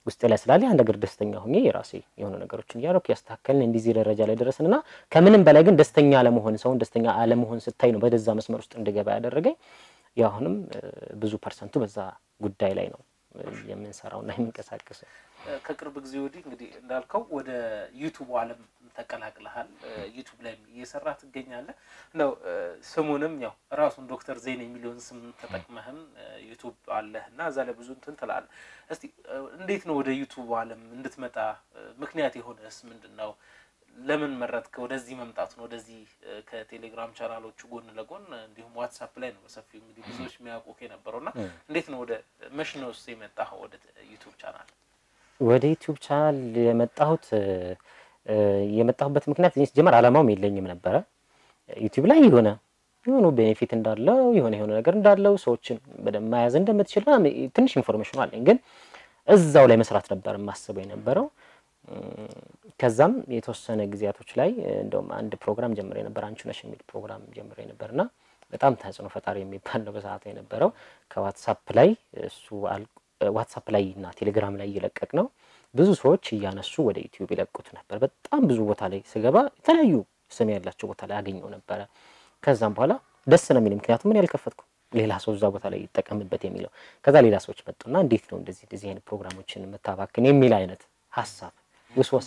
ውስጤ ላይ ስላለ ያን ነገር ደስተኛ ሆኜ የራሴ የሆነ ነገሮችን እያደረኩ ያስተካከልን እንዲዚህ ደረጃ ላይ ደረስን እና ከምንም በላይ ግን ደስተኛ አለመሆን ሰውን ደስተኛ አለመሆን ስታይ ነው ወደዛ መስመር ውስጥ እንድገባ ያደረገኝ። ያው አሁንም ብዙ ፐርሰንቱ በዛ ጉዳይ ላይ ነው የምንሰራው እና የምንቀሳቀሰው። ከቅርብ ጊዜ ወዲህ እንግዲህ እንዳልከው ወደ ዩቱብ ዓለም ተቀላቅለሃል። ዩቱብ ላይ እየሰራ ትገኛለህ። እንደው ስሙንም ያው ራሱን ዶክተር ዜን የሚለውን ስም ተጠቅመህም ዩቱብ አለህ እና እዛ ላይ ብዙ እንትን ትላለህ። እስቲ እንዴት ነው ወደ ዩቱብ ዓለም እንድትመጣ ምክንያት የሆነስ ምንድን ነው? ለምን መረጥክ ወደዚህ መምጣት ነው? ወደዚህ ከቴሌግራም ቻናሎቹ ጎን ለጎን እንዲሁም ዋትሳፕ ላይ ነው በሰፊው እንግዲህ ብዙዎች የሚያውቁ የነበረው እና እንዴት ነው ወደ መሽ ነው ውስጥ የመጣኸው ወደ ዩቱብ ቻናል? ወደ ዩቱብ ቻናል የመጣሁት የመጣሁበት ምክንያት ሲጀመር አላማውም የለኝም ነበረ። ዩቲዩብ ላይ የሆነ የሆኑ ቤኔፊት እንዳለው የሆነ የሆነ ነገር እንዳለው ሰዎችን በደንብ መያዝ እንደምትችል ትንሽ ኢንፎርሜሽኑ አለኝ፣ ግን እዛው ላይ መስራት ነበር የማስበው የነበረው። ከዛም የተወሰነ ጊዜያቶች ላይ እንደውም አንድ ፕሮግራም ጀምሬ ነበር፣ አንቺ ነሽ የሚል ፕሮግራም ጀምሬ ነበር እና በጣም ተጽዕኖ ፈጣሪ የሚባል ነው በሰዓቱ የነበረው። ከዋትሳፕ ላይ እሱ ዋትሳፕ ላይ እና ቴሌግራም ላይ እየለቀቅ ነው ብዙ ሰዎች እያነሱ ወደ ዩቲዩብ ይለቁት ነበር። በጣም ብዙ ቦታ ላይ ስገባ የተለያዩ ስም ያላቸው ቦታ ላይ አገኘው ነበረ። ከዛም በኋላ ደስ ነው የሚል ምክንያቱም ምን ያልከፈትኩ ሌላ ሰው እዛ ቦታ ላይ ይጠቀምበት የሚለው ከዛ ሌላ ሰዎች መጡና እንዴት ነው እንደዚህ እንደዚህ አይነት ፕሮግራሞችን የምታባክን የሚል አይነት ሀሳብ ውስወሳ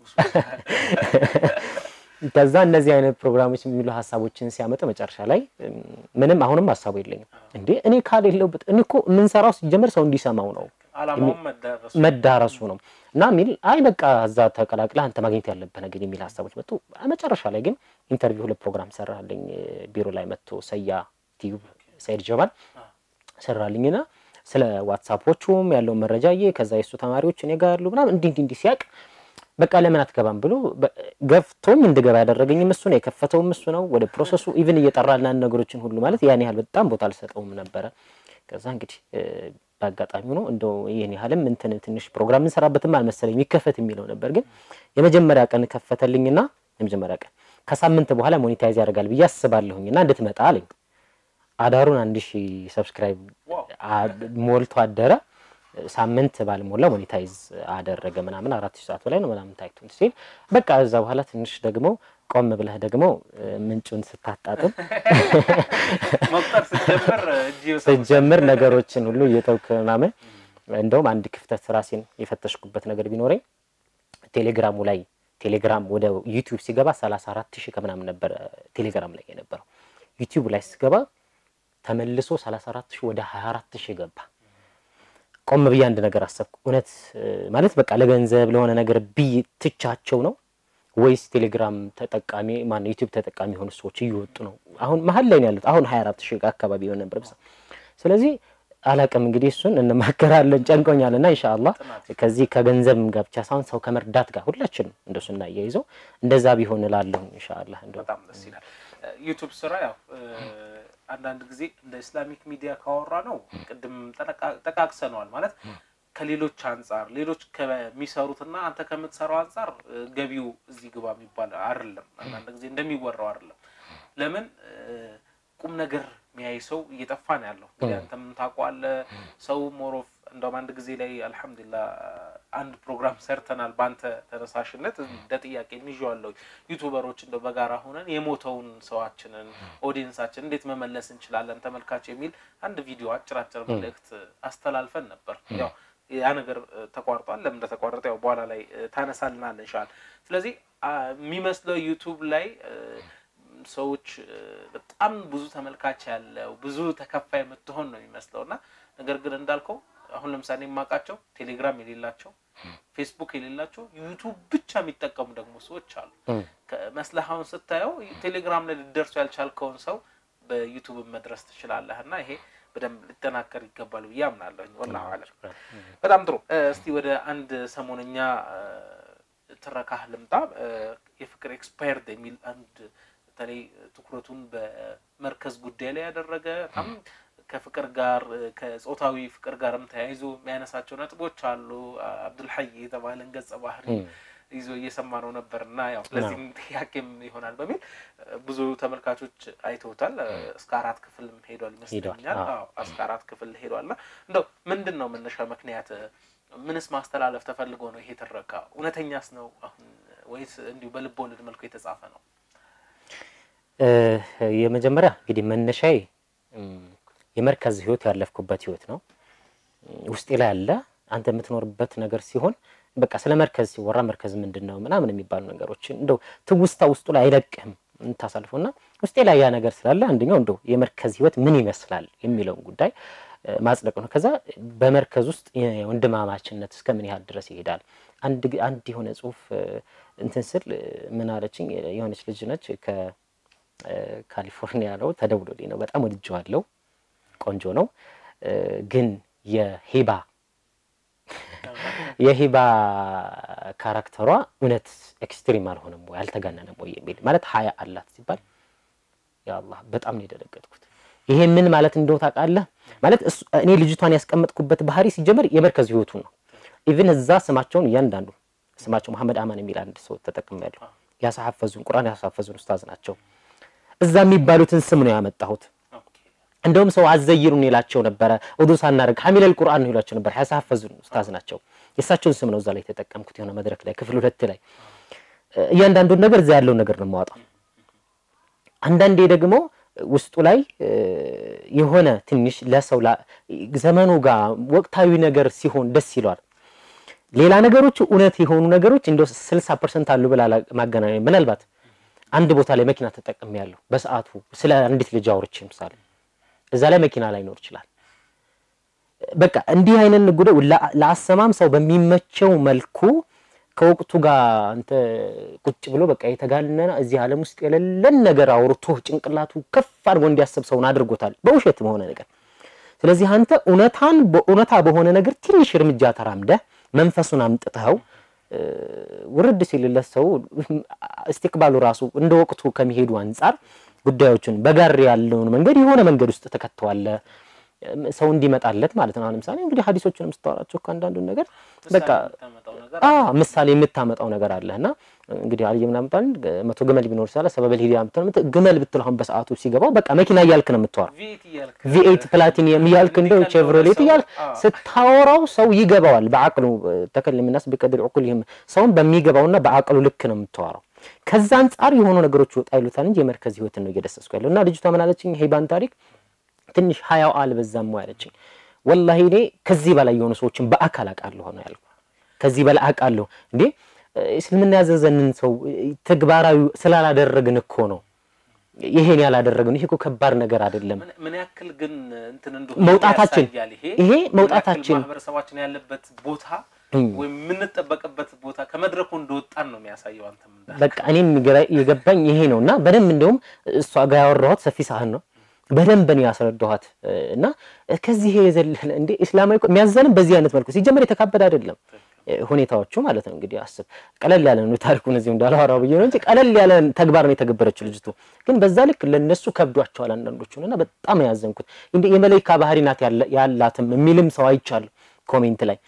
ከዛ እነዚህ አይነት ፕሮግራሞች የሚሉ ሀሳቦችን ሲያመጡ መጨረሻ ላይ ምንም አሁንም ሀሳቡ የለኝም እንዴ እኔ ካሌለውበት እኔ እኮ የምንሰራው ሲጀመር ሰው እንዲሰማው ነው መዳረሱ ነው እና ሚል አይ በቃ እዛ ተቀላቅለህ አንተ ማግኘት ያለብህ ነገር የሚል ሀሳቦች መጡ። መጨረሻ ላይ ግን ኢንተርቪው ሁለት ፕሮግራም ሰራልኝ። ቢሮ ላይ መጥቶ ሰያ ቲዩብ ሰይድ ጀማል ሰራልኝና ስለ ዋትሳፖቹም ያለውን መረጃዬ ከዛ የሱ ተማሪዎች እኔ ጋር ያሉ ምናምን እንዲህ እንዲህ ሲያቅ በቃ ለምን አትገባም ብሎ ገፍቶም እንድገባ ያደረገኝም እሱ ነው፣ የከፈተውም እሱ ነው። ወደ ፕሮሰሱ ኢቭን እየጠራልና ነገሮችን ሁሉ ማለት ያን ያህል በጣም ቦታ አልሰጠውም ነበረ። ከዛ እንግዲህ በአጋጣሚ ነው እንደው ይህን ያህልም እንትን ትንሽ ፕሮግራም እንሰራበትም አልመሰለኝ የሚከፈት የሚለው ነበር። ግን የመጀመሪያ ቀን ከፈተልኝና የመጀመሪያ ቀን ከሳምንት በኋላ ሞኔታይዝ ያደርጋል ብዬ አስባለሁኝና እንድትመጣ አለኝ። አዳሩን አንድ ሺህ ሰብስክራይብ ሞልቶ አደረ። ሳምንት ባልሞላ ሞኔታይዝ አደረገ ምናምን አራት ሺህ ሰዓት በላይ ነው ምናምን ታይቱን ሲል በቃ እዛ በኋላ ትንሽ ደግሞ ቆም ብለህ ደግሞ ምንጩን ስታጣጥም ስትጀምር ነገሮችን ሁሉ እየተውክ ምናምን እንደውም አንድ ክፍተት ራሴን የፈተሽኩበት ነገር ቢኖረኝ ቴሌግራሙ ላይ ቴሌግራም ወደ ዩቲዩብ ሲገባ ሰላሳ አራት ሺህ ከምናምን ነበረ ቴሌግራም ላይ የነበረው ዩቲዩብ ላይ ሲገባ ተመልሶ ሰላሳ አራት ሺህ ወደ ሀያ አራት ሺህ ገባ። ቆም ብዬ አንድ ነገር አሰብኩ። እውነት ማለት በቃ ለገንዘብ ለሆነ ነገር ብይ ትቻቸው ነው ወይስ ቴሌግራም ተጠቃሚ ማነው ዩቲዩብ ተጠቃሚ የሆኑ ሰዎች እየወጡ ነው? አሁን መሀል ላይ ነው ያሉት። አሁን 24 ሺህ አካባቢ የሆነ ነበር። ስለዚህ አላቅም እንግዲህ እሱን እንማከራለን። ጨንቆኛል እና ኢንሻአላህ ከዚህ ከገንዘብ ጋር ብቻ ሳይሆን ሰው ከመርዳት ጋር ሁላችንም እንደሱ እናያይዘው እንደዛ ቢሆን እላለሁ ኢንሻአላህ። እንደው በጣም ደስ ይላል። ዩቲዩብ ስራ ያው አንዳንድ ጊዜ እንደ ኢስላሚክ ሚዲያ ካወራ ነው ቅድም ጠቃቅሰነዋል ማለት ከሌሎች አንጻር ሌሎች ከሚሰሩትና አንተ ከምትሰራው አንጻር ገቢው እዚህ ግባ የሚባል አይደለም። አንዳንድ ጊዜ እንደሚወራው አይደለም። ለምን ቁም ነገር የሚያይ ሰው እየጠፋ ነው ያለው። እንግዲህ አንተም ታውቀዋለህ። ሰው ሞሮፍ እንደውም አንድ ጊዜ ላይ አልሐምዱሊላህ አንድ ፕሮግራም ሰርተናል በአንተ ተነሳሽነት እንደ ጥያቄ እንይዤዋለሁ። ዩቱበሮች እንደው በጋራ ሆነን የሞተውን ሰዋችንን ኦዲየንሳችን እንዴት መመለስ እንችላለን ተመልካች የሚል አንድ ቪዲዮ አጭር አጭር መልእክት አስተላልፈን ነበር ያው ያ ነገር ተቋርጧል። ለምን እንደተቋረጠ ያው በኋላ ላይ ታነሳልናል እንሻል። ስለዚህ የሚመስለው ዩቱብ ላይ ሰዎች በጣም ብዙ ተመልካች ያለው ብዙ ተከፋይ የምትሆን ነው የሚመስለው እና ነገር ግን እንዳልከው አሁን ለምሳሌ የማውቃቸው ቴሌግራም የሌላቸው ፌስቡክ የሌላቸው ዩቱብ ብቻ የሚጠቀሙ ደግሞ ሰዎች አሉ። መስለሃውን ስታየው ቴሌግራም ላይ ልደርሱ ያልቻልከውን ሰው በዩቱብ መድረስ ትችላለህ እና ይሄ በደንብ ሊጠናከር ይገባል ብዬ አምናለሁ። ወላሂ አለም። በጣም ጥሩ። እስቲ ወደ አንድ ሰሞነኛ ትረካህ ልምጣ። የፍቅር ኤክስፓየርድ የሚል አንድ በተለይ ትኩረቱን በመርከዝ ጉዳይ ላይ ያደረገ በጣም ከፍቅር ጋር ከጾታዊ ፍቅር ጋርም ተያይዞ የሚያነሳቸው ነጥቦች አሉ። አብዱልሐይ የተባለን ገጸ ባህሪ ይዞ እየሰማ ነው ነበር እና ያው ለዚህም ጥያቄም ይሆናል በሚል ብዙ ተመልካቾች አይተውታል። እስከ አራት ክፍልም ሄዷል ይመስለኛል። እስከ አራት ክፍል ሄዷል እና እንደው ምንድን ነው መነሻ ምክንያት ምንስ ማስተላለፍ ተፈልጎ ነው ይሄ ትረካ? እውነተኛስ ነው አሁን ወይስ እንዲሁ በልብ ወለድ መልኩ የተጻፈ ነው? የመጀመሪያ እንግዲህ መነሻዬ የመርከዝ ህይወት ያለፍኩበት ህይወት ነው። ውስጤ ላይ ያለ አንተ የምትኖርበት ነገር ሲሆን በቃ ስለ መርከዝ ሲወራ መርከዝ ምንድን ነው ምናምን የሚባሉ ነገሮችን እንደው ትውስታ ውስጡ ላይ አይለቅህም የምታሳልፈው እና ውስጤ ላይ ያ ነገር ስላለ አንደኛው እንደው የመርከዝ ህይወት ምን ይመስላል የሚለውን ጉዳይ ማጽደቅ ነው። ከዛ በመርከዝ ውስጥ የወንድማማችነት እስከ ምን ያህል ድረስ ይሄዳል። አንድ አንድ የሆነ ጽሁፍ እንትን ስል ምን አለችኝ የሆነች ልጅ ነች ከካሊፎርኒያ ነው ተደውሎልኝ ነው። በጣም ወድጀዋለሁ። ቆንጆ ነው ግን የሂባ የሂባ ካራክተሯ እውነት ኤክስትሪም አልሆነም ወይ አልተጋነነም ወይ የሚል ማለት ሀያ አላት ሲባል ያአላህ በጣም ነው የደነገጥኩት። ይሄ ምን ማለት እንደው ታውቃለህ? ማለት እኔ ልጅቷን ያስቀመጥኩበት ባህሪ ሲጀመር የመርከዝ ህይወቱ ነው። ኢቭን እዛ ስማቸውን እያንዳንዱ ስማቸው መሐመድ አማን የሚል አንድ ሰው ተጠቅሜያለሁ። ያሳሐፈዙን ቁርአን ያሳሐፈዙን ኡስታዝ ናቸው። እዛ የሚባሉትን ስም ነው ያመጣሁት። እንደውም ሰው አዘይሩን ይላቸው ነበረ። ውዱ ሳናደርግ ሐሚለል ቁርአን ነው ይላቸው ነበር። ያሳሐፈዙን ኡስታዝ ናቸው። የእሳቸውን ስም ነው እዛ ላይ የተጠቀምኩት። የሆነ መድረክ ላይ ክፍል ሁለት ላይ እያንዳንዱን ነገር እዛ ያለውን ነገር ነው የማወጣው። አንዳንዴ ደግሞ ውስጡ ላይ የሆነ ትንሽ ለሰው ዘመኑ ጋር ወቅታዊ ነገር ሲሆን ደስ ይለዋል። ሌላ ነገሮቹ እውነት የሆኑ ነገሮች እንደ ስልሳ ፐርሰንት አሉ ብላ ማገናኘ ምናልባት አንድ ቦታ ላይ መኪና ተጠቅሜ ያለሁ በሰዓቱ ስለ አንዲት ልጅ አውርቼ ምሳሌ እዛ ላይ መኪና ላይኖር ይችላል። በቃ እንዲህ አይነት ጉዳይ ለአሰማም ሰው በሚመቸው መልኩ ከወቅቱ ጋር አንተ ቁጭ ብሎ በቃ የተጋነነ እዚህ ዓለም ውስጥ የሌለን ነገር አውርቶ ጭንቅላቱ ከፍ አድርጎ እንዲያስብ ሰውን አድርጎታል፣ በውሸት በሆነ ነገር። ስለዚህ አንተ እውነታን በእውነታ በሆነ ነገር ትንሽ እርምጃ ተራምደህ መንፈሱን አምጥተኸው ውርድ ሲልለት ሰው እስቲቅባሉ ራሱ እንደ ወቅቱ ከሚሄዱ አንጻር ጉዳዮችን በጋር ያለውን መንገድ የሆነ መንገድ ውስጥ ተከተዋለ ሰው እንዲመጣለት ማለት ነው። ለምሳሌ እንግዲህ ሀዲሶችንም ስታወራቸው ከአንዳንዱን ነገር በቃ ምሳሌ የምታመጣው ነገር አለ እና እንግዲህ አልይ ምናምን ባል መቶ ግመል ቢኖር ሳለ ሰበበል ሂዲያ ምትል ግመል ብትል አሁን በሰዓቱ ሲገባው በቃ መኪና እያልክ ነው የምታወራው። ቪኤት ፕላቲኒየም እያልክ እንደው ቼቭሮሌት እያልክ ስታወራው ሰው ይገባዋል። በአቅሉ ተከልም ናስ ቢቀድር ዑቁልህም ሰውን በሚገባውና በአቅሉ ልክ ነው የምታወራው። ከዛ አንጻር የሆኑ ነገሮች ወጣ ይሉታል እንጂ የመርከዝ ህይወትን ነው እየደሰስኩ ያለው እና ልጅቷ ምን አለችኝ ሄባን ታሪክ ትንሽ ሀያው አልበዛም ወይ አለችኝ። ወላሂ እኔ ከዚህ በላይ የሆኑ ሰዎችን በአካል አውቃለሁ ነው ያልኩ። ከዚህ በላይ አውቃለሁ እንዴ እስልምና ያዘዘንን ሰው ተግባራዊ ስላላደረግን እኮ ነው ይሄን ያላደረግን። ይሄ እኮ ከባድ ነገር አይደለም። ምን ያክል ግን እንትን እንደሆነ መውጣታችን ያሳያል። ይሄ ይሄ ምን ያክል መውጣታችን ማህበረሰባችን ያለበት ቦታ ወይም የምንጠበቅበት ቦታ ከመድረኩ እንደወጣን ነው የሚያሳየው። አንተም እንዳልክ በቃ እኔም የገባ- የገባኝ ይሄ ነው እና በደንብ እንደውም እሷ ጋር ያወራኋት ሰፊ ሳህን ነው በደንብ ነው ያስረዳኋት እና ከዚህ የዘለለ እንዴ እስላማዊ እኮ የሚያዘንም በዚህ አይነት መልኩ ሲጀመር የተካበደ አይደለም ሁኔታዎቹ ማለት ነው። እንግዲህ አስብ ቀለል ያለ ነው ታሪኩን እዚሁ እንዳላወራው ብዬ ነው እንጂ ቀለል ያለ ተግባር ነው የተገበረችው ልጅቱ። ግን በዛ ልክ ለነሱ ከብዷቸዋል አንዳንዶቹን እና በጣም ነው ያዘንኩት። እንደ የመለይካ ባህሪ ናት ያለ- ያላትም የሚልም ሰው አይቻለሁ ኮሜንት ላይ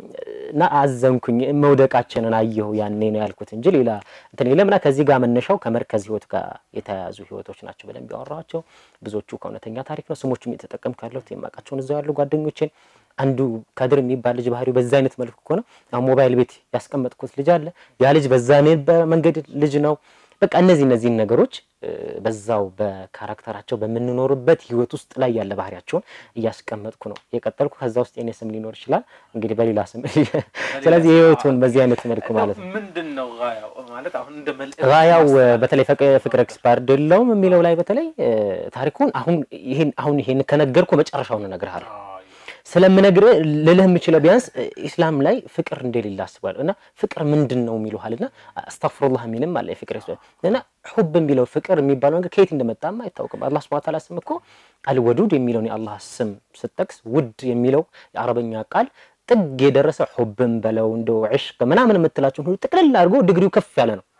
እና አዘንኩኝ። መውደቃችንን አየሁ ያኔ ነው ያልኩት እንጂ ሌላ እንትን የለም። እና ከዚህ ጋር መነሻው ከመርከዝ ህይወት ጋር የተያያዙ ህይወቶች ናቸው በደንብ ያወራኋቸው። ብዙዎቹ ከእውነተኛ ታሪክ ነው። ስሞቹም የተጠቀምኩ ያለሁት የማውቃቸውን እዛው ያሉ ጓደኞቼን አንዱ ከድር የሚባል ልጅ ባህሪው በዛ አይነት መልኩ ከሆነ አሁን ሞባይል ቤት ያስቀመጥኩት ልጅ አለ። ያ ልጅ በዛ ነበረ መንገድ ልጅ ነው። በቃ እነዚህ እነዚህን ነገሮች እ፣ በዛው በካራክተራቸው በምንኖርበት ህይወት ውስጥ ላይ ያለ ባህሪያቸውን እያስቀመጥኩ ነው የቀጠልኩ። ከዛ ውስጥ የኔ ስም ሊኖር ይችላል እንግዲህ በሌላ ስም። ስለዚህ የህይወቱን በዚህ አይነት መልኩ ማለት ነው። ምንድን ነው ጋያው ማለት አሁን እንደ መልእክት ራያው ማስተላለፍ በተለይ ፈቅ- ፍቅር ኤክስፓርድ የለውም የሚለው ላይ በተለይ እ፣ ታሪኩን አሁን ይሄን አሁን ይሄን ከነገርኩ መጨረሻውን እነግርሃለሁ አዎ፣ ስለምነግርህ ልልህ የምችለው ቢያንስ እ፣ ኢስላም ላይ ፍቅር እንደሌለ አስባለሁ እና ፍቅር ምንድን ነው የሚሉሃል እና አስተግፍሩላህ የሚልም አለ የፍቅር ኤክስፐርት እና ሑብ የሚለው ፍቅር የሚባለው ነገር ከየት እንደመጣም አይታወቅም። አላህ ሱብሓነሁ ወተዓላ ስም እኮ አልወዱድ የሚለውን የአላህ ስም ስጠቅስ ውድ የሚለው የአረበኛ ቃል ጥግ የደረሰ ሑብም በለው እንደው ዕሽቅ ምናምን የምትላቸውን ሁሉ ጥቅልል አድርጎ ድግሪው ከፍ ያለ ነው። አዎ።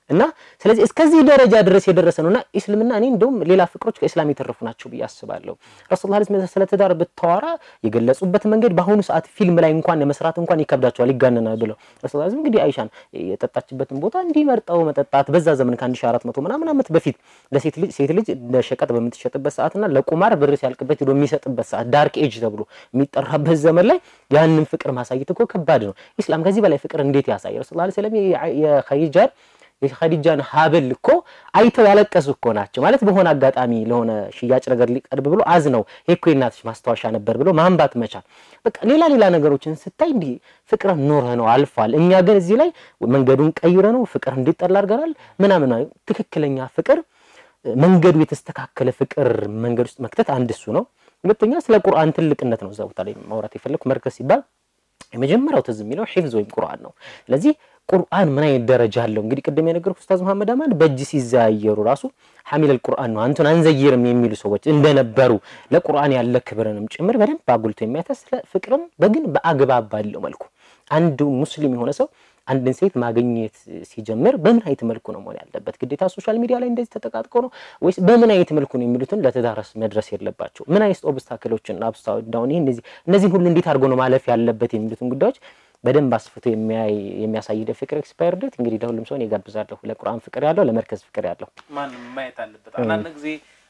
እና ስለዚህ እስከዚህ ደረጃ ድረስ የደረሰ ነው እና እስልምና እኔ እንደውም ሌላ ፍቅሮች ከእስላም የተረፉ ናቸው ብዬ አስባለሁ። ረሱል ላ ስለ ትዳር ብታወራ የገለጹበት መንገድ በአሁኑ ሰዓት ፊልም ላይ እንኳን ለመስራት እንኳን ይከብዳቸዋል፣ ይጋነናል ብለው ረሱል ላ እንግዲህ አይሻን የጠጣችበትን ቦታ እንዲመርጠው መጠጣት በዛ ዘመን ከአንድ ሺህ አራት መቶ ምናምን ዓመት በፊት ለሴት ልጅ ሴት ልጅ ለሸቀጥ በምትሸጥበት ሰዓትና ለቁማር ብር ሲያልቅበት ሄዶ የሚሰጥበት ሰዓት ዳርክ ኤጅ ተብሎ የሚጠራበት ዘመን ላይ ያንን ፍቅር ማሳየት እኮ ከባድ ነው። ኢስላም ከዚህ በላይ ፍቅር እንዴት ያሳይ? ረሱል ላ ስለም የኸዲጃን የኸዲጃን ሀብል እኮ አይተው ያለቀሱ እኮ ናቸው። ማለት በሆነ አጋጣሚ ለሆነ ሽያጭ ነገር ሊቀርብ ብሎ አዝነው ይሄ እኮ የእናትሽ ማስታወሻ ነበር ብሎ ማንባት መቻል። በቃ ሌላ ሌላ ነገሮችን ስታይ እንዲህ ፍቅር ኖረ ነው አልፏል። እኛ ግን እዚህ ላይ መንገዱን ቀይረ ነው ፍቅር እንዲጠላ አድርገናል ምናምን። ትክክለኛ ፍቅር መንገዱ የተስተካከለ ፍቅር መንገድ ውስጥ መክተት አንድ እሱ ነው። ሁለተኛ ስለ ቁርአን ትልቅነት ነው እዛ ቦታ ላይ ማውራት የፈለኩ መርከዝ ሲባል የመጀመሪያው ትዝ የሚለው ሒፍዝ ወይም ቁርአን ነው። ስለዚህ ቁርአን ምን አይነት ደረጃ አለው? እንግዲህ ቅድም የነገርኩ ኡስታዝ መሐመድ አማን በእጅ ሲዘያየሩ ራሱ ሐሚለል ቁርአን ነው አንቱን አንዘይርም የሚሉ ሰዎች እንደነበሩ ለቁርአን ያለ ክብርንም ጭምር በደንብ አጉልቶ የሚያተስ ስለ ፍቅርም በግን በአግባብ ባለው መልኩ አንዱ ሙስሊም የሆነ ሰው አንድን ሴት ማግኘት ሲጀምር በምን አይነት መልኩ ነው መሆን ያለበት? ግዴታ ሶሻል ሚዲያ ላይ እንደዚህ ተጠቃጥቆ ነው ወይስ በምን አይነት መልኩ ነው የሚሉትን ለትዳርስ መድረስ የለባቸው? ምን አይነት ኦብስታክሎችን አብስታ ዳውን ይሄ እነዚህ እነዚህን ሁሉ እንዴት አድርጎ ነው ማለፍ ያለበት የሚሉትን ጉዳዮች በደንብ አስፍቶ የሚያሳይ ፍቅር ኤክስፓየር ዴት እንግዲህ ለሁሉም ሰውን ይጋብዛለሁ። ለቁርአን ፍቅር ያለው፣ ለመርከዝ ፍቅር ያለው ማንም ማየት አለበት። አንዳንድ ጊዜ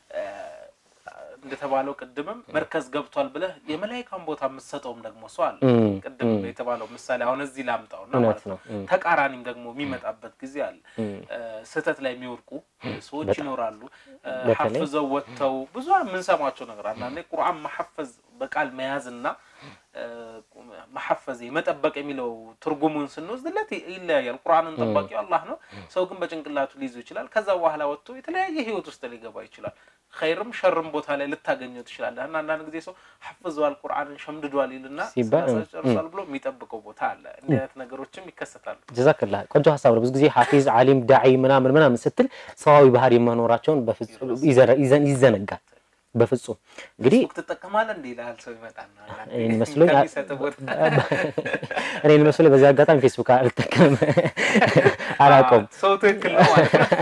እንደተባለው ቅድምም መርከዝ ገብቷል ብለህ የመላይካን ቦታ የምትሰጠውም ደግሞ ሰው አለ። ቅድም የተባለው ምሳሌ አሁን እዚህ ላምጣውና ማለት ነው። ተቃራኒም ደግሞ የሚመጣበት ጊዜ አለ። ስህተት ላይ የሚወድቁ ሰዎች ይኖራሉ። ሐፍዘው ወጥተው ብዙ የምንሰማቸው ነገር አንዳንዴ ቁርአን መሐፈዝ በቃል መያዝና መሐፈዝ መጠበቅ የሚለው ትርጉሙን ስንወስድለት ይለያያል። ቁርአንን ጠባቂው አላህ ነው። ሰው ግን በጭንቅላቱ ሊይዙ ይችላል። ከዛ በኋላ ወጥቶ የተለያየ ህይወት ውስጥ ሊገባ ይችላል። ኸይርም ሸርም ቦታ ላይ ልታገኘው ትችላለህ። እና አንዳንድ ጊዜ ሰው ሐፍዘዋል ቁርአንን ሸምድዷል ይልና ጨርሷል ብሎ የሚጠብቀው ቦታ አለ። እንዲህ አይነት ነገሮችም ይከሰታሉ። ጀዛክላ ቆንጆ ሀሳብ ነው። ብዙ ጊዜ ሐፊዝ፣ አሊም፣ ዳዒ ምናምን ምናምን ስትል ሰዋዊ ባህሪ መኖራቸውን በፍጹም ይዘነጋል። በፍጹም እንግዲህ ትጠቀማለህ እንዴ ይልሃል ሰው ይመጣና እኔን መስሎኝ እኔን መስሎኝ በዚህ አጋጣሚ ፌስቡክ አልጠቀምም አላውቀውም። ሰው ትክክል ነው ማለት ነው።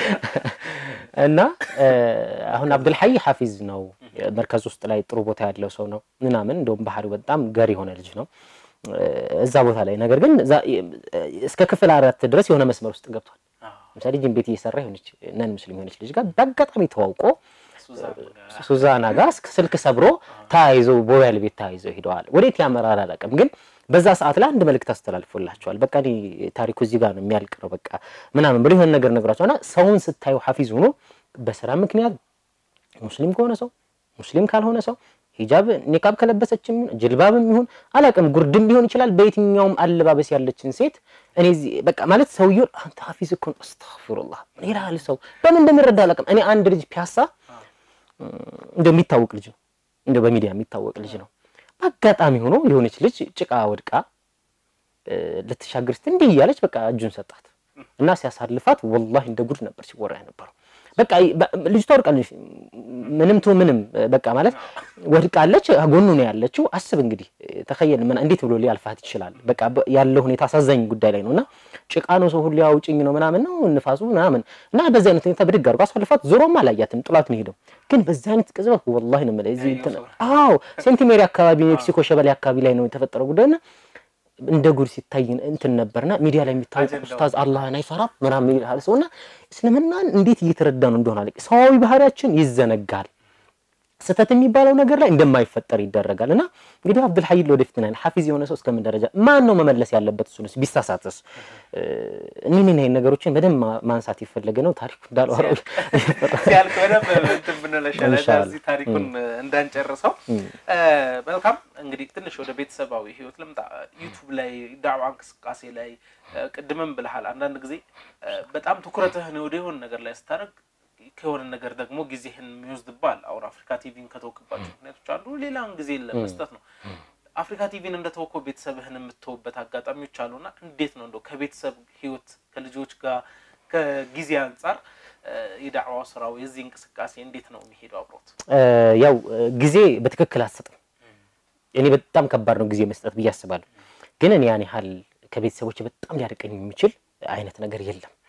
እና አሁን አብዱልሐይ ሐፊዝ ነው። መርከዝ ውስጥ ላይ ጥሩ ቦታ ያለው ሰው ነው ምናምን እንደውም ባህሪው በጣም ገር የሆነ ልጅ ነው እዛ ቦታ ላይ ነገር ግን እስከ ክፍል አራት ድረስ የሆነ መስመር ውስጥ ገብቷል። ለምሳሌ ጅን ቤት እየሰራ የሆነች ነን ሙስሊም የሆነች ልጅ ጋር በአጋጣሚ ተዋውቆ ሱዛና ጋር ስልክ ሰብሮ ተያይዘው ቦያል ቤት ተያይዘው ሄደዋል። ወዴት ያመራል አላውቅም፣ ግን በዛ ሰዓት ላይ አንድ መልእክት አስተላልፎላቸዋል። በቃ እኔ ታሪኩ እዚህ ጋር ነው የሚያልቅ ነው በቃ ምናምን ብሎ የሆነ ነገር ነግራቸው እና ሰውን ስታዩ ሐፊዝ ሆኖ በስራ ምክንያት ሙስሊም ከሆነ ሰው ሙስሊም ካልሆነ ሰው ሂጃብ ኒቃብ ከለበሰችም ጅልባብም ይሁን አላውቅም ጉርድም ሊሆን ይችላል። በየትኛውም አለባበስ ያለችን ሴት እኔ በቃ ማለት ሰውየው አንተ ሐፊዝ እኮ ነው አስተግፊሩላህ ይላል። ሰው በምን እንደሚረዳ አላውቅም። እኔ አንድ ልጅ ፒያሳ እንደው የሚታወቅ ልጅ ነው፣ እንደው በሚዲያ የሚታወቅ ልጅ ነው። በአጋጣሚ ሆኖ የሆነች ልጅ ጭቃ ወድቃ ልትሻገር ስትል እንዲህ እያለች በቃ እጁን ሰጣት እና ሲያሳልፋት ወላሂ እንደ ጉድ ነበር ሲወራ የነበረው። በቃ ልጅቷ ወድቃለች፣ ምንም ቱ ምንም በቃ ማለት ወድቃለች፣ ጎኑ ነው ያለችው። አስብ እንግዲህ ተኸየል ምን እንዴት ብሎ ሊያልፋት ይችላል? በቃ ያለው ሁኔታ አሳዛኝ ጉዳይ ላይ ነው እና ጭቃ ነው ሰው ሁሉ ያውጭኝ ነው ምናምን ነው ንፋሱ ምናምን እና በዚህ አይነት ሁኔታ ብድግ አድርጎ አሳልፋት፣ ዞሮም አላያትም፣ ጥላት ነው ሄደው። ግን በዚህ አይነት ቅጽበት ወላሂ ነው የምልህ እዚህ እንትን አዎ ሴንት ሜሪ አካባቢ ሜክሲኮ ሸበሌ አካባቢ ላይ ነው የተፈጠረው ጉዳይና እንደ ጉድ ሲታይ እንትን ነበርና ሚዲያ ላይ የሚታወቅ ኡስታዝ አላህን አይፈራም ምናምን ይልሃል ሰውና እስልምናን እንዴት እየተረዳ ነው እንደሆነ አለ። ሰዋዊ ባህሪያችን ይዘነጋል። ስህተት የሚባለው ነገር ላይ እንደማይፈጠር ይደረጋል። እና እንግዲህ አብዱልሐይ ለወደፊት ናይል ሐፊዝ የሆነ ሰው እስከምን ደረጃ ማን ነው መመለስ ያለበት? እሱንስ ቢሳሳትስ? እኒህን ይህን ነገሮችን በደንብ ማንሳት የፈለገ ነው። ታሪኩ እንዳልዋረው ሲያልቅ በደንብ እንትን ብንለሻለ እዚህ ታሪኩን እንዳንጨርሰው። መልካም እንግዲህ ትንሽ ወደ ቤተሰባዊ ህይወት ልምጣ። ዩቱብ ላይ ዳዕዋ እንቅስቃሴ ላይ ቅድምም ብልሃል። አንዳንድ ጊዜ በጣም ትኩረትህን ወደ የሆነ ነገር ላይ ስታደርግ ከሆነ ነገር ደግሞ ጊዜህን የሚወስድባል። አሁን አፍሪካ ቲቪን ከተወክባቸው ምክንያቶች አንዱ ሌላውን ጊዜ ለመስጠት ነው። አፍሪካ ቲቪን እንደተወከው ቤተሰብህን የምትተውበት አጋጣሚዎች አሉና እንዴት ነው እንደው ከቤተሰብ ህይወት ከልጆች ጋር ከጊዜ አንጻር የዳዕዋ ስራው የዚህ እንቅስቃሴ እንዴት ነው የሚሄደው አብሮት? ያው ጊዜ በትክክል አትሰጥም። እኔ በጣም ከባድ ነው ጊዜ መስጠት ብዬ አስባለሁ። ግን እኔ ያን ያህል ከቤተሰቦች በጣም ሊያርቀኝ የሚችል አይነት ነገር የለም።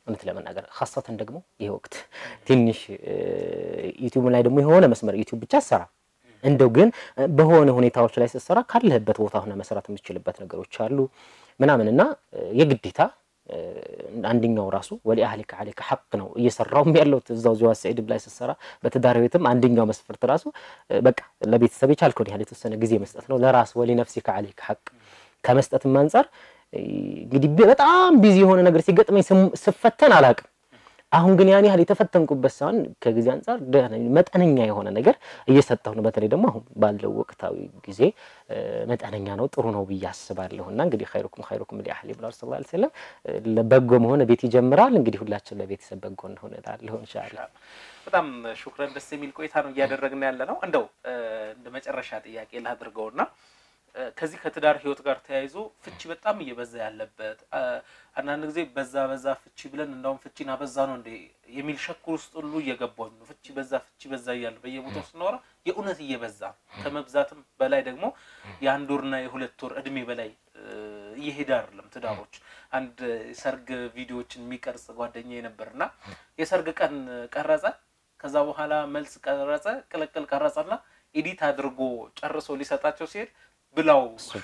እውነት ለመናገር ሀሳትን ደግሞ ይህ ወቅት ትንሽ ዩቲዩብ ላይ ደግሞ የሆነ መስመር ዩቲዩብ ብቻ ሰራ እንደው ግን በሆነ ሁኔታዎች ላይ ስትሰራ ካለህበት ቦታ ሆነ መስራት የምትችልበት ነገሮች አሉ ምናምን እና የግዴታ አንደኛው ራሱ ወሊ አህሊከ አለይከ ሐቅ ነው እየሰራውም ያለው እዛው ዚዋ ሰዒድ ላይ ስትሰራ በትዳር ቤትም አንደኛው መስፈርት ራሱ በቃ ለቤተሰብ የቻልከውን ያህል የተወሰነ ጊዜ መስጠት ነው። ለራስ ወሊ ነፍሲከ አለይከ ሐቅ ከመስጠትም አንጻር እንግዲህ በጣም ቢዚ የሆነ ነገር ሲገጥመኝ ስፈተን አላቅም። አሁን ግን ያን ያህል የተፈተንኩበት ሳይሆን ከጊዜ አንጻር መጠነኛ የሆነ ነገር እየሰጠሁ ነው። በተለይ ደግሞ አሁን ባለው ወቅታዊ ጊዜ መጠነኛ ነው፣ ጥሩ ነው ብዬ አስባለሁ። እና እንግዲህ ኸይሩኩም ኸይሩኩም ሊአህሊ ብለዋል ሰለላሁ ዐለይሂ ወሰለም። በጎ መሆን ቤት ይጀምራል። እንግዲህ ሁላችን ለቤተሰብ በጎ እንሆን እላለሁ ኢንሻአላህ። በጣም ሹክረን፣ ደስ የሚል ቆይታ ነው እያደረግን ያለ ነው። እንደው እንደ መጨረሻ ጥያቄ ላድርገውና ከዚህ ከትዳር ህይወት ጋር ተያይዞ ፍቺ በጣም እየበዛ ያለበት አንዳንድ ጊዜ በዛ በዛ ፍቺ ብለን እንዳውም ፍቺን አበዛ ነው እንዴ የሚል ሸኩር ውስጥ ሁሉ እየገባኝ ነው። ፍቺ በዛ ፍቺ በዛ እያለ በየቦታው ስናወራ የእውነት እየበዛ ከመብዛትም በላይ ደግሞ የአንድ ወርና የሁለት ወር እድሜ በላይ እየሄደ አይደለም ትዳሮች። አንድ ሰርግ ቪዲዮዎችን የሚቀርጽ ጓደኛ ነበርና የሰርግ ቀን ቀረጸ፣ ከዛ በኋላ መልስ ቀረጸ፣ ቅልቅል ቀረጸና ኤዲት አድርጎ ጨርሶ ሊሰጣቸው ሲሄድ ብላው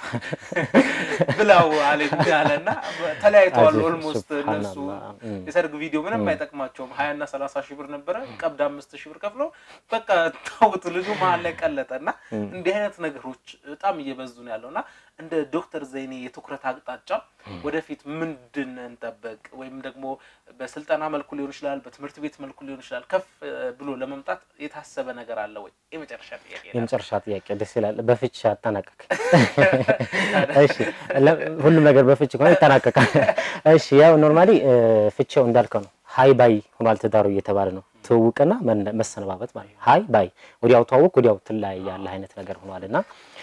ብላው አለኝ አለና ተለያይተዋል። ኦልሞስት እነሱ የሰርግ ቪዲዮ ምንም አይጠቅማቸውም። ሀያ እና ሰላሳ ሺህ ብር ነበረ ቀብድ አምስት ሺህ ብር ከፍለው በቃ ታውት ልጁ መሀል ላይ ቀለጠ እና እንዲህ አይነት ነገሮች በጣም እየበዙ ነው ያለው እና እንደ ዶክተር ዘይኔ የትኩረት አቅጣጫ ወደፊት ምንድን እንጠበቅ ወይም ደግሞ በስልጠና መልኩ ሊሆን ይችላል፣ በትምህርት ቤት መልኩ ሊሆን ይችላል። ከፍ ብሎ ለመምጣት የታሰበ ነገር አለ ወይ? የመጨረሻ ጥያቄ የመጨረሻ ጥያቄ ደስ ይላል። በፍቺ አጠናቀቅ። እሺ፣ ሁሉም ነገር በፍቺ ከሆነ ይጠናቀቃል። እሺ፣ ያው ኖርማሊ ፍቺው እንዳልከው ነው። ሀይ ባይ ሆኗል ትዳሩ እየተባለ ነው። ትውውቅና መሰነባበት ማለት ነው። ሀይ ባይ ወዲያው ተዋውቅ ወዲያው ትለያያለህ አይነት ነገር ሆኗል እና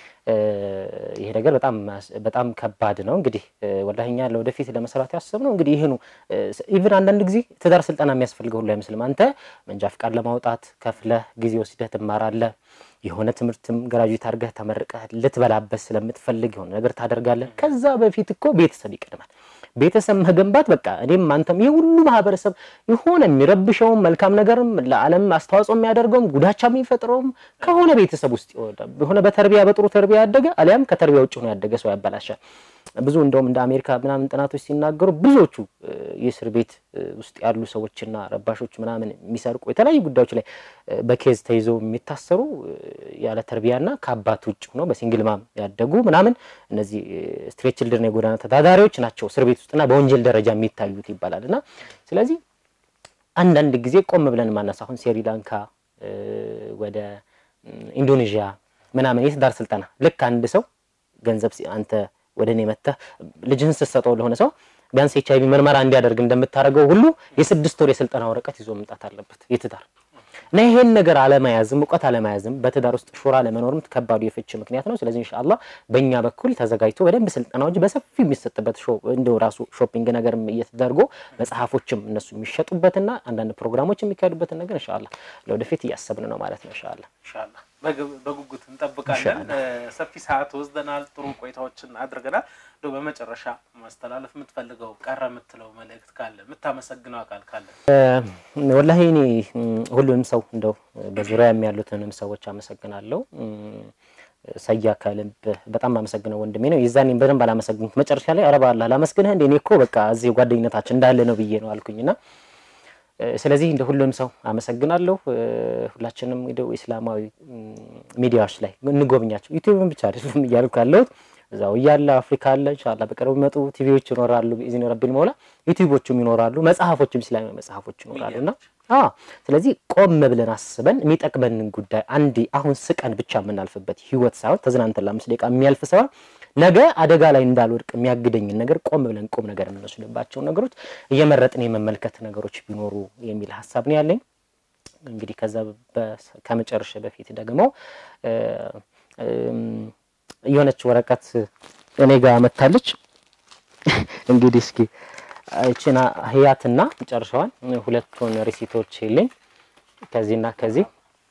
ይሄ ነገር በጣም በጣም ከባድ ነው። እንግዲህ ወላሂ እኛ ለወደፊት ለመስራት ያሰብነው እንግዲህ ይሄ ነው። ኢቭን አንዳንድ ጊዜ ትዳር ስልጠና የሚያስፈልገው ሁሉ አይመስልም። አንተ መንጃ ፍቃድ ለማውጣት ከፍለህ ጊዜ ወስደህ ትማራለህ። የሆነ ትምህርትም ግራጁዌት አድርገህ ተመርቀህ ልትበላበት ስለምትፈልግ የሆነ ነገር ታደርጋለህ። ከዛ በፊት እኮ ቤተሰብ ይቀድማል። ቤተሰብ መገንባት በቃ እኔም አንተም ይህ ሁሉ ማህበረሰብ የሆነ የሚረብሸውም መልካም ነገርም ለዓለም አስተዋጽኦ የሚያደርገውም ጉዳቻ የሚፈጥረውም ከሆነ ቤተሰብ ውስጥ የሆነ በተርቢያ በጥሩ ተርቢያ ያደገ አሊያም ከተርቢያ ውጭ ሆኖ ያደገ ሰው ያበላሻል። ብዙ እንደውም እንደ አሜሪካ ምናምን ጥናቶች ሲናገሩ ብዙዎቹ የእስር ቤት ውስጥ ያሉ ሰዎችና ረባሾች ምናምን የሚሰርቁ የተለያዩ ጉዳዮች ላይ በኬዝ ተይዘው የሚታሰሩ ያለ ተርቢያና ከአባት ውጭ ሆኖ በሲንግል ማም ያደጉ ምናምን እነዚህ ስትሬት ችልድረን የጎዳና ተዳዳሪዎች ናቸው እስር ቤት ውስጥና በወንጀል ደረጃ የሚታዩት ይባላል። እና ስለዚህ አንዳንድ ጊዜ ቆም ብለን ማነሳ አሁን ስሪላንካ ወደ ኢንዶኔዥያ ምናምን የትዳር ስልጠና ልክ አንድ ሰው ገንዘብ አንተ ወደ እኔ መጥተህ ልጅህን ስትሰጠው ለሆነ ሰው ቢያንስ ኤች አይቪ ምርመራ እንዲያደርግ እንደምታደርገው ሁሉ የስድስት ወር የስልጠና ወረቀት ይዞ መምጣት አለበት የትዳር እና ይሄን ነገር አለመያዝም እውቀት አለመያዝም በትዳር ውስጥ ሹራ ለመኖርም ከባዱ የፍች ምክንያት ነው። ስለዚህ ኢንሻአላህ በእኛ በኩል ተዘጋጅቶ በደንብ ስልጠናዎች በሰፊው የሚሰጥበት እንደው ራሱ ሾፒንግ ነገርም እየተደርጎ መጽሐፎችም እነሱ የሚሸጡበትና አንዳንድ ፕሮግራሞች የሚካሄዱበትን ነገር ኢንሻአላህ ለወደፊት እያሰብን ነው ማለት ነው። ኢንሻአላህ ኢንሻአላህ በጉጉት እንጠብቃለን። ሰፊ ሰዓት ወስደናል። ጥሩ ቆይታዎችን አድርገናል። እንደው በመጨረሻ ማስተላለፍ የምትፈልገው ቀረ የምትለው መልእክት ካለ የምታመሰግነው አካል ካለ? ወላሂ እኔ ሁሉንም ሰው እንደው በዙሪያ ያሉትንም ሰዎች አመሰግናለሁ። ሰያ ከልብ በጣም አመሰግነው ወንድሜ ነው። የዛኔም በደንብ አላመሰግንኩት መጨረሻ ላይ አረባ አላህ ላመስግንህ እንደ እኔ እኮ በቃ እዚህ ጓደኝነታችን እንዳለ ነው ብዬ ነው አልኩኝና ስለዚህ እንደ ሁሉም ሰው አመሰግናለሁ። ሁላችንም እንደው ኢስላማዊ ሚዲያዎች ላይ እንጎብኛቸው። ዩቲዩብን ብቻ አይደለም እያልኩ ያለሁት እዛው እያለ አፍሪካ አለ ኢንሻአላህ በቅርቡ የሚመጡ ቲቪዎች ይኖራሉ። ቢኢዝኒ ረቢል መውላ ዩቲዩቦቹም ይኖራሉ፣ መጽሐፎችም ኢስላማዊ መጽሐፎች ይኖራሉና አዎ ስለዚህ ቆም ብለን አስበን የሚጠቅመንን ጉዳይ አንዴ አሁን ስቀን ብቻ የምናልፍበት ህይወት ሳይሆን ተዝናንተን ለአምስት ደቂቃ የሚያልፍ ሳይሆን ነገ አደጋ ላይ እንዳልወድቅ የሚያግደኝን ነገር ቆም ብለን ቁም ነገር የምንወስድባቸው ነገሮች እየመረጥን የመመልከት ነገሮች ቢኖሩ የሚል ሀሳብ ነው ያለኝ። እንግዲህ ከዛ ከመጨረሻ በፊት ደግሞ የሆነች ወረቀት እኔ ጋር መታለች። እንግዲህ እስኪ እቺና ህያትና ጨርሰዋል። ሁለቱን ሪሲቶች የለኝ ከዚህና ከዚህ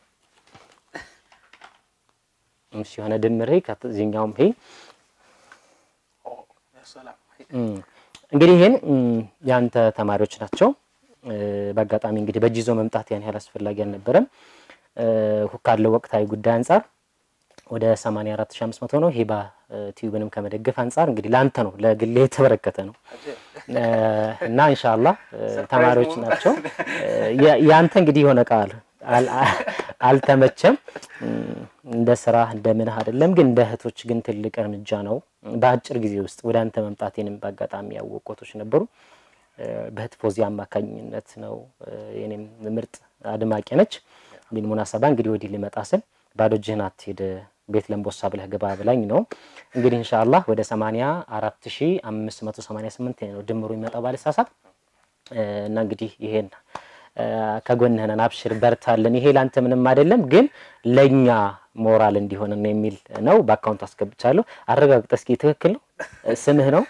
እሺ፣ የሆነ ድምር ከዚህኛውም ይሄ እንግዲህ ይህን የአንተ ተማሪዎች ናቸው። በአጋጣሚ እንግዲህ በእጅ ይዞ መምጣት ያን ያህል አስፈላጊ አልነበረም። ካለው ወቅታዊ ጉዳይ አንጻር ወደ 84500 ነው። ሂባ ቲዩብንም ከመደገፍ አንጻር እንግዲህ ለአንተ ነው ለግሌ የተበረከተ ነው እና ኢንሻአላህ ተማሪዎች ናቸው። ያንተ እንግዲህ የሆነ ቃል አልተመቸም እንደ ስራ እንደ ምንህ አይደለም፣ ግን እንደ እህቶች ግን ትልቅ እርምጃ ነው። በአጭር ጊዜ ውስጥ ወደ አንተ መምጣቴንም በአጋጣሚ ያወቆቶች ነበሩ። በእህት ፎዚ አማካኝነት ነው። የኔም ምርጥ አድማቂ ነች። ቢን ሙናሰባ እንግዲህ ወዲህ ሊመጣ ስል ባዶ እጅህን አትሄድ ቤት ለምቦሳ ብለህ ግባ ብላኝ ነው እንግዲህ ኢንሻአላህ ወደ 84588 ነው ድምሩ የሚመጣው ባለሳሳት እና እንግዲህ ይሄን ከጎንህ ነን፣ አብሽር፣ በርታለን። ይሄ ላንተ ምንም አይደለም፣ ግን ለኛ ሞራል እንዲሆን ነው የሚል ነው። በአካውንት አስገብቻለሁ። አረጋግጠ እስኪ ትክክል ነው ስምህ ነው?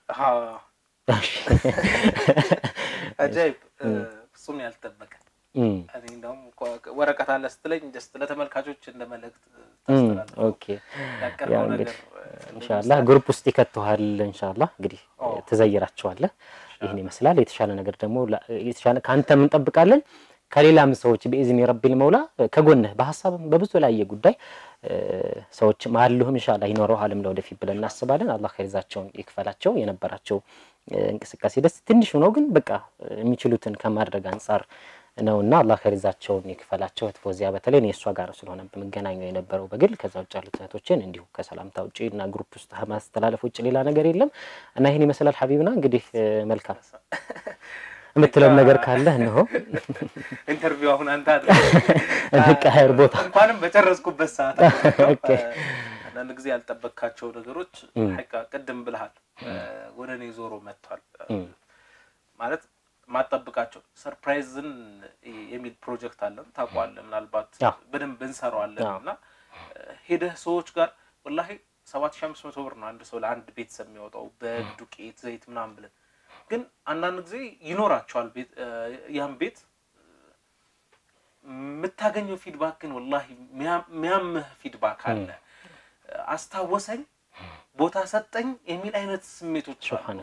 አጃይብ ፍጹም ያልተጠበቀ እኔ እንደውም ወረቀት አለ ስትለኝ ጀስት ለተመልካቾች እንደ መልእክት ኦኬ ያው እንግዲህ ኢንሻአላህ ግሩፕ ውስጥ ይከተዋል። ኢንሻአላህ እንግዲህ ትዘይራቸዋለህ። ይህን ይመስላል። የተሻለ ነገር ደግሞ የተሻለ ከአንተም እንጠብቃለን ከሌላም ሰዎች በኢዝኒ ረቢል መውላ ከጎንህ በሀሳብም በብዙ ላይ ጉዳይ ሰዎች ማሉህም ኢንሻአላህ ይኖረዋልም ለወደፊት ብለን እናስባለን። አላህ ከይዛቸውን ይክፈላቸው። የነበራቸው እንቅስቃሴ ደስ ትንሽ ነው፣ ግን በቃ የሚችሉትን ከማድረግ አንጻር ነውና አላህ ከሪዛቸውን ይክፈላቸው። እህት ፎዚያ በተለይ እኔ እሷ ጋር ስለሆነ በመገናኘው የነበረው በግል ከዛ ውጭ ያሉት እህቶችን እንዲሁ ከሰላምታ ውጭ እና ግሩፕ ውስጥ ማስተላለፍ ውጭ ሌላ ነገር የለም እና ይህን ይመስላል። ሀቢብና እንግዲህ መልካም የምትለው ነገር ካለ እንሆ ኢንተርቪው አሁን አንተ እንቀያየር ቦታ እንኳንም በጨረስኩበት ሰዓት አንዳንድ ጊዜ ያልጠበቅካቸው ነገሮች ሐቂቃ ቅድም ብልሃል ወደ እኔ ዞሮ መጥቷል ማለት ማጠብቃቸው ሰርፕራይዝን የሚል ፕሮጀክት አለን ታውቀዋለህ። ምናልባት በደንብ እንሰራዋለን እና ሄደህ ሰዎች ጋር ወላሂ ሰባት ሺህ አምስት መቶ ብር ነው አንድ ሰው ለአንድ ቤተሰብ የሚያወጣው በግ፣ ዱቄት፣ ዘይት ምናምን ብለን ግን አንዳንድ ጊዜ ይኖራቸዋል ያን ቤት የምታገኘው ፊድባክ ግን ወላሂ የሚያምህ ፊድባክ አለ። አስታወሰኝ፣ ቦታ ሰጠኝ የሚል አይነት ስሜቶች አሉ።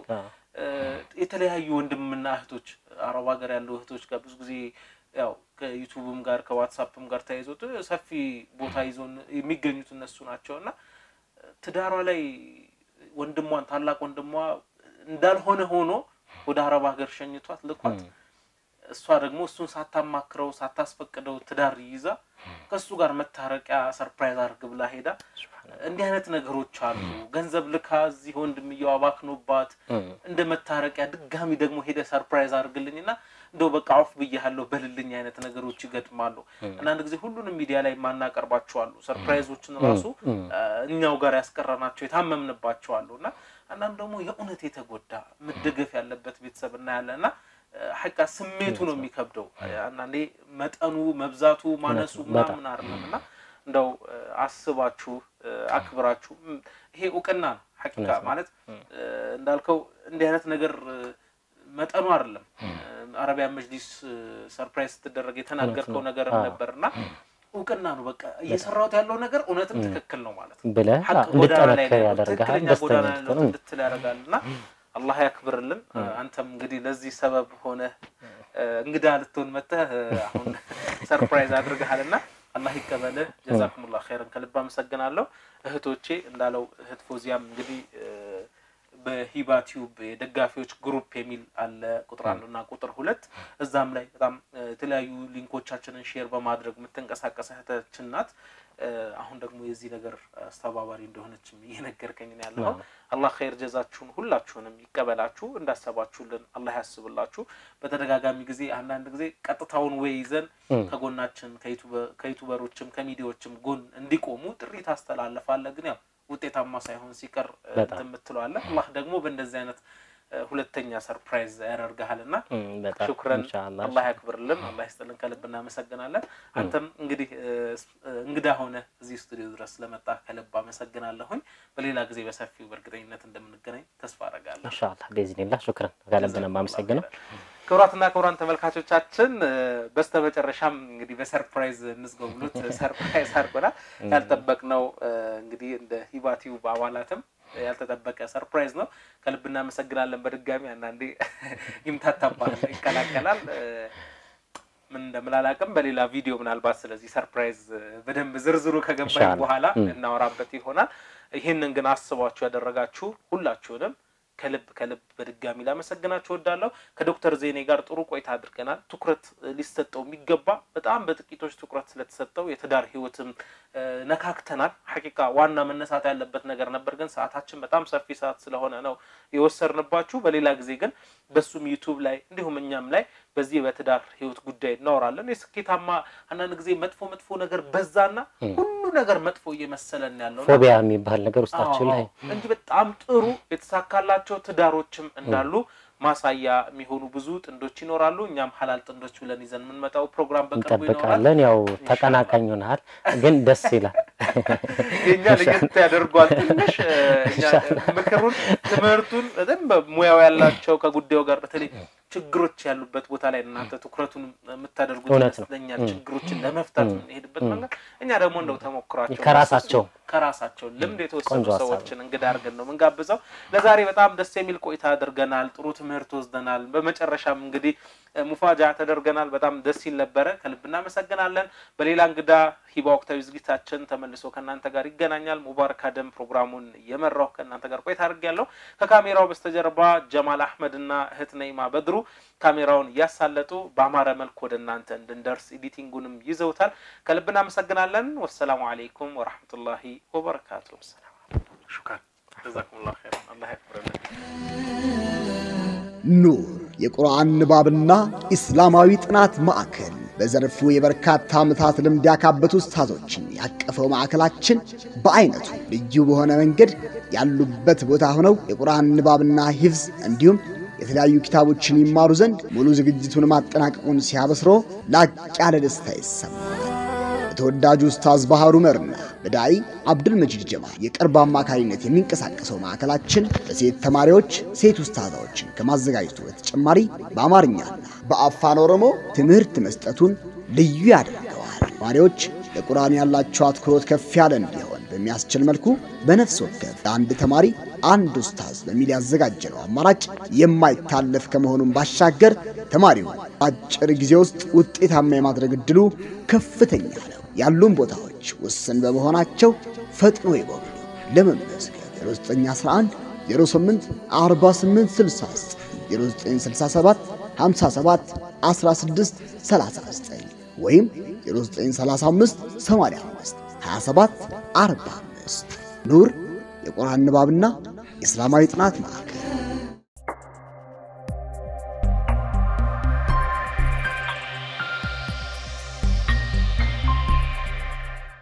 የተለያዩ ወንድምና እህቶች አረብ ሀገር ያሉ እህቶች ጋር ብዙ ጊዜ ያው ከዩቱብም ጋር ከዋትሳፕም ጋር ተያይዞ ሰፊ ቦታ ይዞ የሚገኙት እነሱ ናቸው እና ትዳሯ ላይ ወንድሟን ታላቅ ወንድሟ እንዳልሆነ ሆኖ ወደ አረብ ሀገር ሸኝቷት ልኳት እሷ ደግሞ እሱን ሳታማክረው ሳታስፈቅደው ትዳር ይዛ ከእሱ ጋር መታረቂያ ሰርፕራይዝ አድርግ ብላ ሄዳ እንዲህ አይነት ነገሮች አሉ። ገንዘብ ልካ እዚህ ወንድምየው አባክኖባት እንደ መታረቂያ ድጋሚ ደግሞ ሄደ ሰርፕራይዝ አድርግልኝ እና እንደው በቃ አውፍ ብያለሁ በልልኝ አይነት ነገሮች ይገጥማሉ። አንዳንድ ጊዜ ሁሉንም ሚዲያ ላይ የማናቀርባቸው አሉ። ሰርፕራይዞችን ራሱ እኛው ጋር ያስቀረናቸው የታመምንባቸው አሉ እና አንዳንድ ደግሞ የእውነት የተጎዳ መደገፍ ያለበት ቤተሰብ እናያለን እና ሐቃ ስሜቱ ነው የሚከብደው። አንዳንዴ መጠኑ መብዛቱ ማነሱ ምናምን አይደለም እና እንደው አስባችሁ አክብራችሁ ይሄ እውቅና ነው። ሐቂቃ ማለት እንዳልከው እንዲህ አይነት ነገር መጠኑ አይደለም። አረቢያን መጅሊስ ሰርፕራይዝ ስትደረግ የተናገርከው ነገር ነበር እና እውቅና ነው። በቃ እየሰራሁት ያለው ነገር እውነትም ትክክል ነው ማለት ነው ብለህ እንድጠነክር ያደርግሃል፣ ጎዳና ደስተኛ ላይ እንድትል ያደርጋል እና አላህ ያክብርልን። አንተም እንግዲህ ለዚህ ሰበብ ሆነ እንግዳ ልትሆን መተህ አሁን ሰርፕራይዝ አድርገሃልና አላህ ይቀበልህ። ጀዛኩሙላህ ኸይረን ከልብ አመሰግናለሁ። እህቶቼ እንዳለው እህት ፎዚያም እንግዲህ በሂባ ቲዩብ የደጋፊዎች ግሩፕ የሚል አለ ቁጥር አንድ እና ቁጥር ሁለት እዛም ላይ በጣም የተለያዩ ሊንኮቻችንን ሼር በማድረግ የምትንቀሳቀስ እህታችን ናት። አሁን ደግሞ የዚህ ነገር አስተባባሪ እንደሆነችም እየነገርከኝ ነው ያለው። አላህ ኸይር ጀዛችሁን ሁላችሁንም ይቀበላችሁ፣ እንዳሰባችሁልን አላህ ያስብላችሁ። በተደጋጋሚ ጊዜ አንዳንድ ጊዜ ቀጥታውን ወይ ይዘን ከጎናችን ከዩቱበሮችም ከሚዲያዎችም ጎን እንዲቆሙ ጥሪ ታስተላልፋለህ። ግን ያው ውጤታማ ሳይሆን ሲቀር እንትን የምትለዋለህ። አላህ ደግሞ በእንደዚህ አይነት ሁለተኛ ሰርፕራይዝ ያደርግሃል እና ሹክረን አላህ ያክብርልን፣ አላህ ይስጥልን፣ ከልብ እናመሰግናለን። አንተም እንግዲህ እንግዳ ሆነ እዚህ ስቱዲዮ ድረስ ስለመጣ ከልብ አመሰግናለሁኝ። በሌላ ጊዜ በሰፊው በእርግጠኝነት እንደምንገናኝ ተስፋ አደርጋለሁ። ኢንሻአላህ ቤዝኒላህ ሹክረን ከልብ ነው የማመሰግነው። ክቡራትና ክቡራን ተመልካቾቻችን በስተመጨረሻም እንግዲህ በሰርፕራይዝ እንዝገው ብሎት ሰርፕራይዝ አድርጎናል። ያልጠበቅነው እንግዲህ እንደ ሂባ ቲዩብ አባላትም ያልተጠበቀ ሰርፕራይዝ ነው። ከልብ እናመሰግናለን። በድጋሚ አንዳንዴ ይምታታባል፣ ይቀላቀላል ምን እንደምላላቅም በሌላ ቪዲዮ ምናልባት ስለዚህ ሰርፕራይዝ በደንብ ዝርዝሩ ከገባኝ በኋላ እናወራበት ይሆናል። ይህንን ግን አስባችሁ ያደረጋችሁ ሁላችሁንም ከልብ ከልብ በድጋሚ ላመሰግናችሁ እወዳለሁ። ከዶክተር ዜኔ ጋር ጥሩ ቆይታ አድርገናል። ትኩረት ሊሰጠው የሚገባ በጣም በጥቂቶች ትኩረት ስለተሰጠው የትዳር ህይወትም ነካክተናል። ሐቂቃ ዋና መነሳት ያለበት ነገር ነበር፣ ግን ሰዓታችን በጣም ሰፊ ሰዓት ስለሆነ ነው የወሰድንባችሁ። በሌላ ጊዜ ግን በሱም ዩቱብ ላይ እንዲሁም እኛም ላይ በዚህ በትዳር ህይወት ጉዳይ እናወራለን። የስኬታማ አንዳንድ ጊዜ መጥፎ መጥፎ ነገር በዛና ሁሉ ነገር መጥፎ እየመሰለን ያለው ፎቢያ የሚባል ነገር ውስጣችን ላይ እንጂ በጣም ጥሩ የተሳካላቸው ትዳሮችም እንዳሉ ማሳያ የሚሆኑ ብዙ ጥንዶች ይኖራሉ። እኛም ሀላል ጥንዶች ብለን ይዘን የምንመጣው ፕሮግራም በቅርቡ እንጠብቃለን። ያው ተቀናቃኝ ሆነሃል፣ ግን ደስ ይላል። የእኛ ለየት ያደርጓል ትንሽ ምክሩን፣ ትምህርቱን በደንብ ሙያው ያላቸው ከጉዳዩ ጋር በተለይ ችግሮች ያሉበት ቦታ ላይ እናንተ ትኩረቱን የምታደርጉት ይመስለኛል። ችግሮችን ለመፍታት የምንሄድበት መንገድ እኛ ደግሞ እንደው ተሞክሯቸው ከራሳቸው ከራሳቸው ልምድ የተወሰኑ ሰዎችን እንግዳ አድርገን ነው የምንጋብዘው። ለዛሬ በጣም ደስ የሚል ቆይታ አድርገናል። ጥሩ ትምህርት ወስደናል። በመጨረሻም እንግዲህ ሙፋጃ ተደርገናል። በጣም ደስ ይል ነበረ። ከልብ እናመሰግናለን። በሌላ እንግዳ ሂባ ወቅታዊ ዝግጅታችን ተመልሶ ከእናንተ ጋር ይገናኛል። ሙባረክ አደም ፕሮግራሙን የመራው ከእናንተ ጋር ቆይታ አድርጌያለሁ። ከካሜራው በስተጀርባ ጀማል አህመድ እና እህት ነይማ በድሩ ካሜራውን እያሳለጡ በአማረ መልክ ወደ እናንተ እንድንደርስ ኤዲቲንጉንም ይዘውታል። ከልብ እናመሰግናለን። ወሰላሙ አሌይኩም ወረሕመቱላሂ ወበረካቱ። ሹክራን ጀዛኩሙላሁ ኸይረን። አላህ ያክብረልን። ኑር የቁርአን ንባብና ኢስላማዊ ጥናት ማዕከል በዘርፉ የበርካታ ዓመታት ልምድ ያካበቱ ኡስታዞችን ያቀፈው ማዕከላችን በአይነቱ ልዩ በሆነ መንገድ ያሉበት ቦታ ሆነው የቁርአን ንባብና ሂፍዝ እንዲሁም የተለያዩ ኪታቦችን ይማሩ ዘንድ ሙሉ ዝግጅቱን ማጠናቀቁን ሲያበስሮ ላቅ ያለ ደስታ ይሰማል። በተወዳጁ ኡስታዝ ባህሩ መርና በዳኢ አብዱል መጂድ ጀማል የቅርብ አማካሪነት የሚንቀሳቀሰው ማዕከላችን ለሴት ተማሪዎች ሴት ኡስታዛዎችን ከማዘጋጀቱ በተጨማሪ በአማርኛና በአፋን ኦሮሞ ትምህርት መስጠቱን ልዩ ያደርገዋል። ተማሪዎች ለቁርአን ያላቸው አትኩሮት ከፍ ያለ እንዲሆን በሚያስችል መልኩ በነፍስ ወከፍ ለአንድ ተማሪ አንድ ኡስታዝ በሚል ያዘጋጀነው አማራጭ የማይታለፍ ከመሆኑም ባሻገር ተማሪው አጭር ጊዜ ውስጥ ውጤታማ የማድረግ እድሉ ከፍተኛ ነው። ያሉን ቦታዎች ውስን በመሆናቸው ፈጥኖ ይጎብኙ። ለመመዝገብ 0911 08 48 69 0967 57 16 39 ወይም 0935 85 27 45 ኑር የቁርአን ንባብና የእስላማዊ ጥናት ማዕከል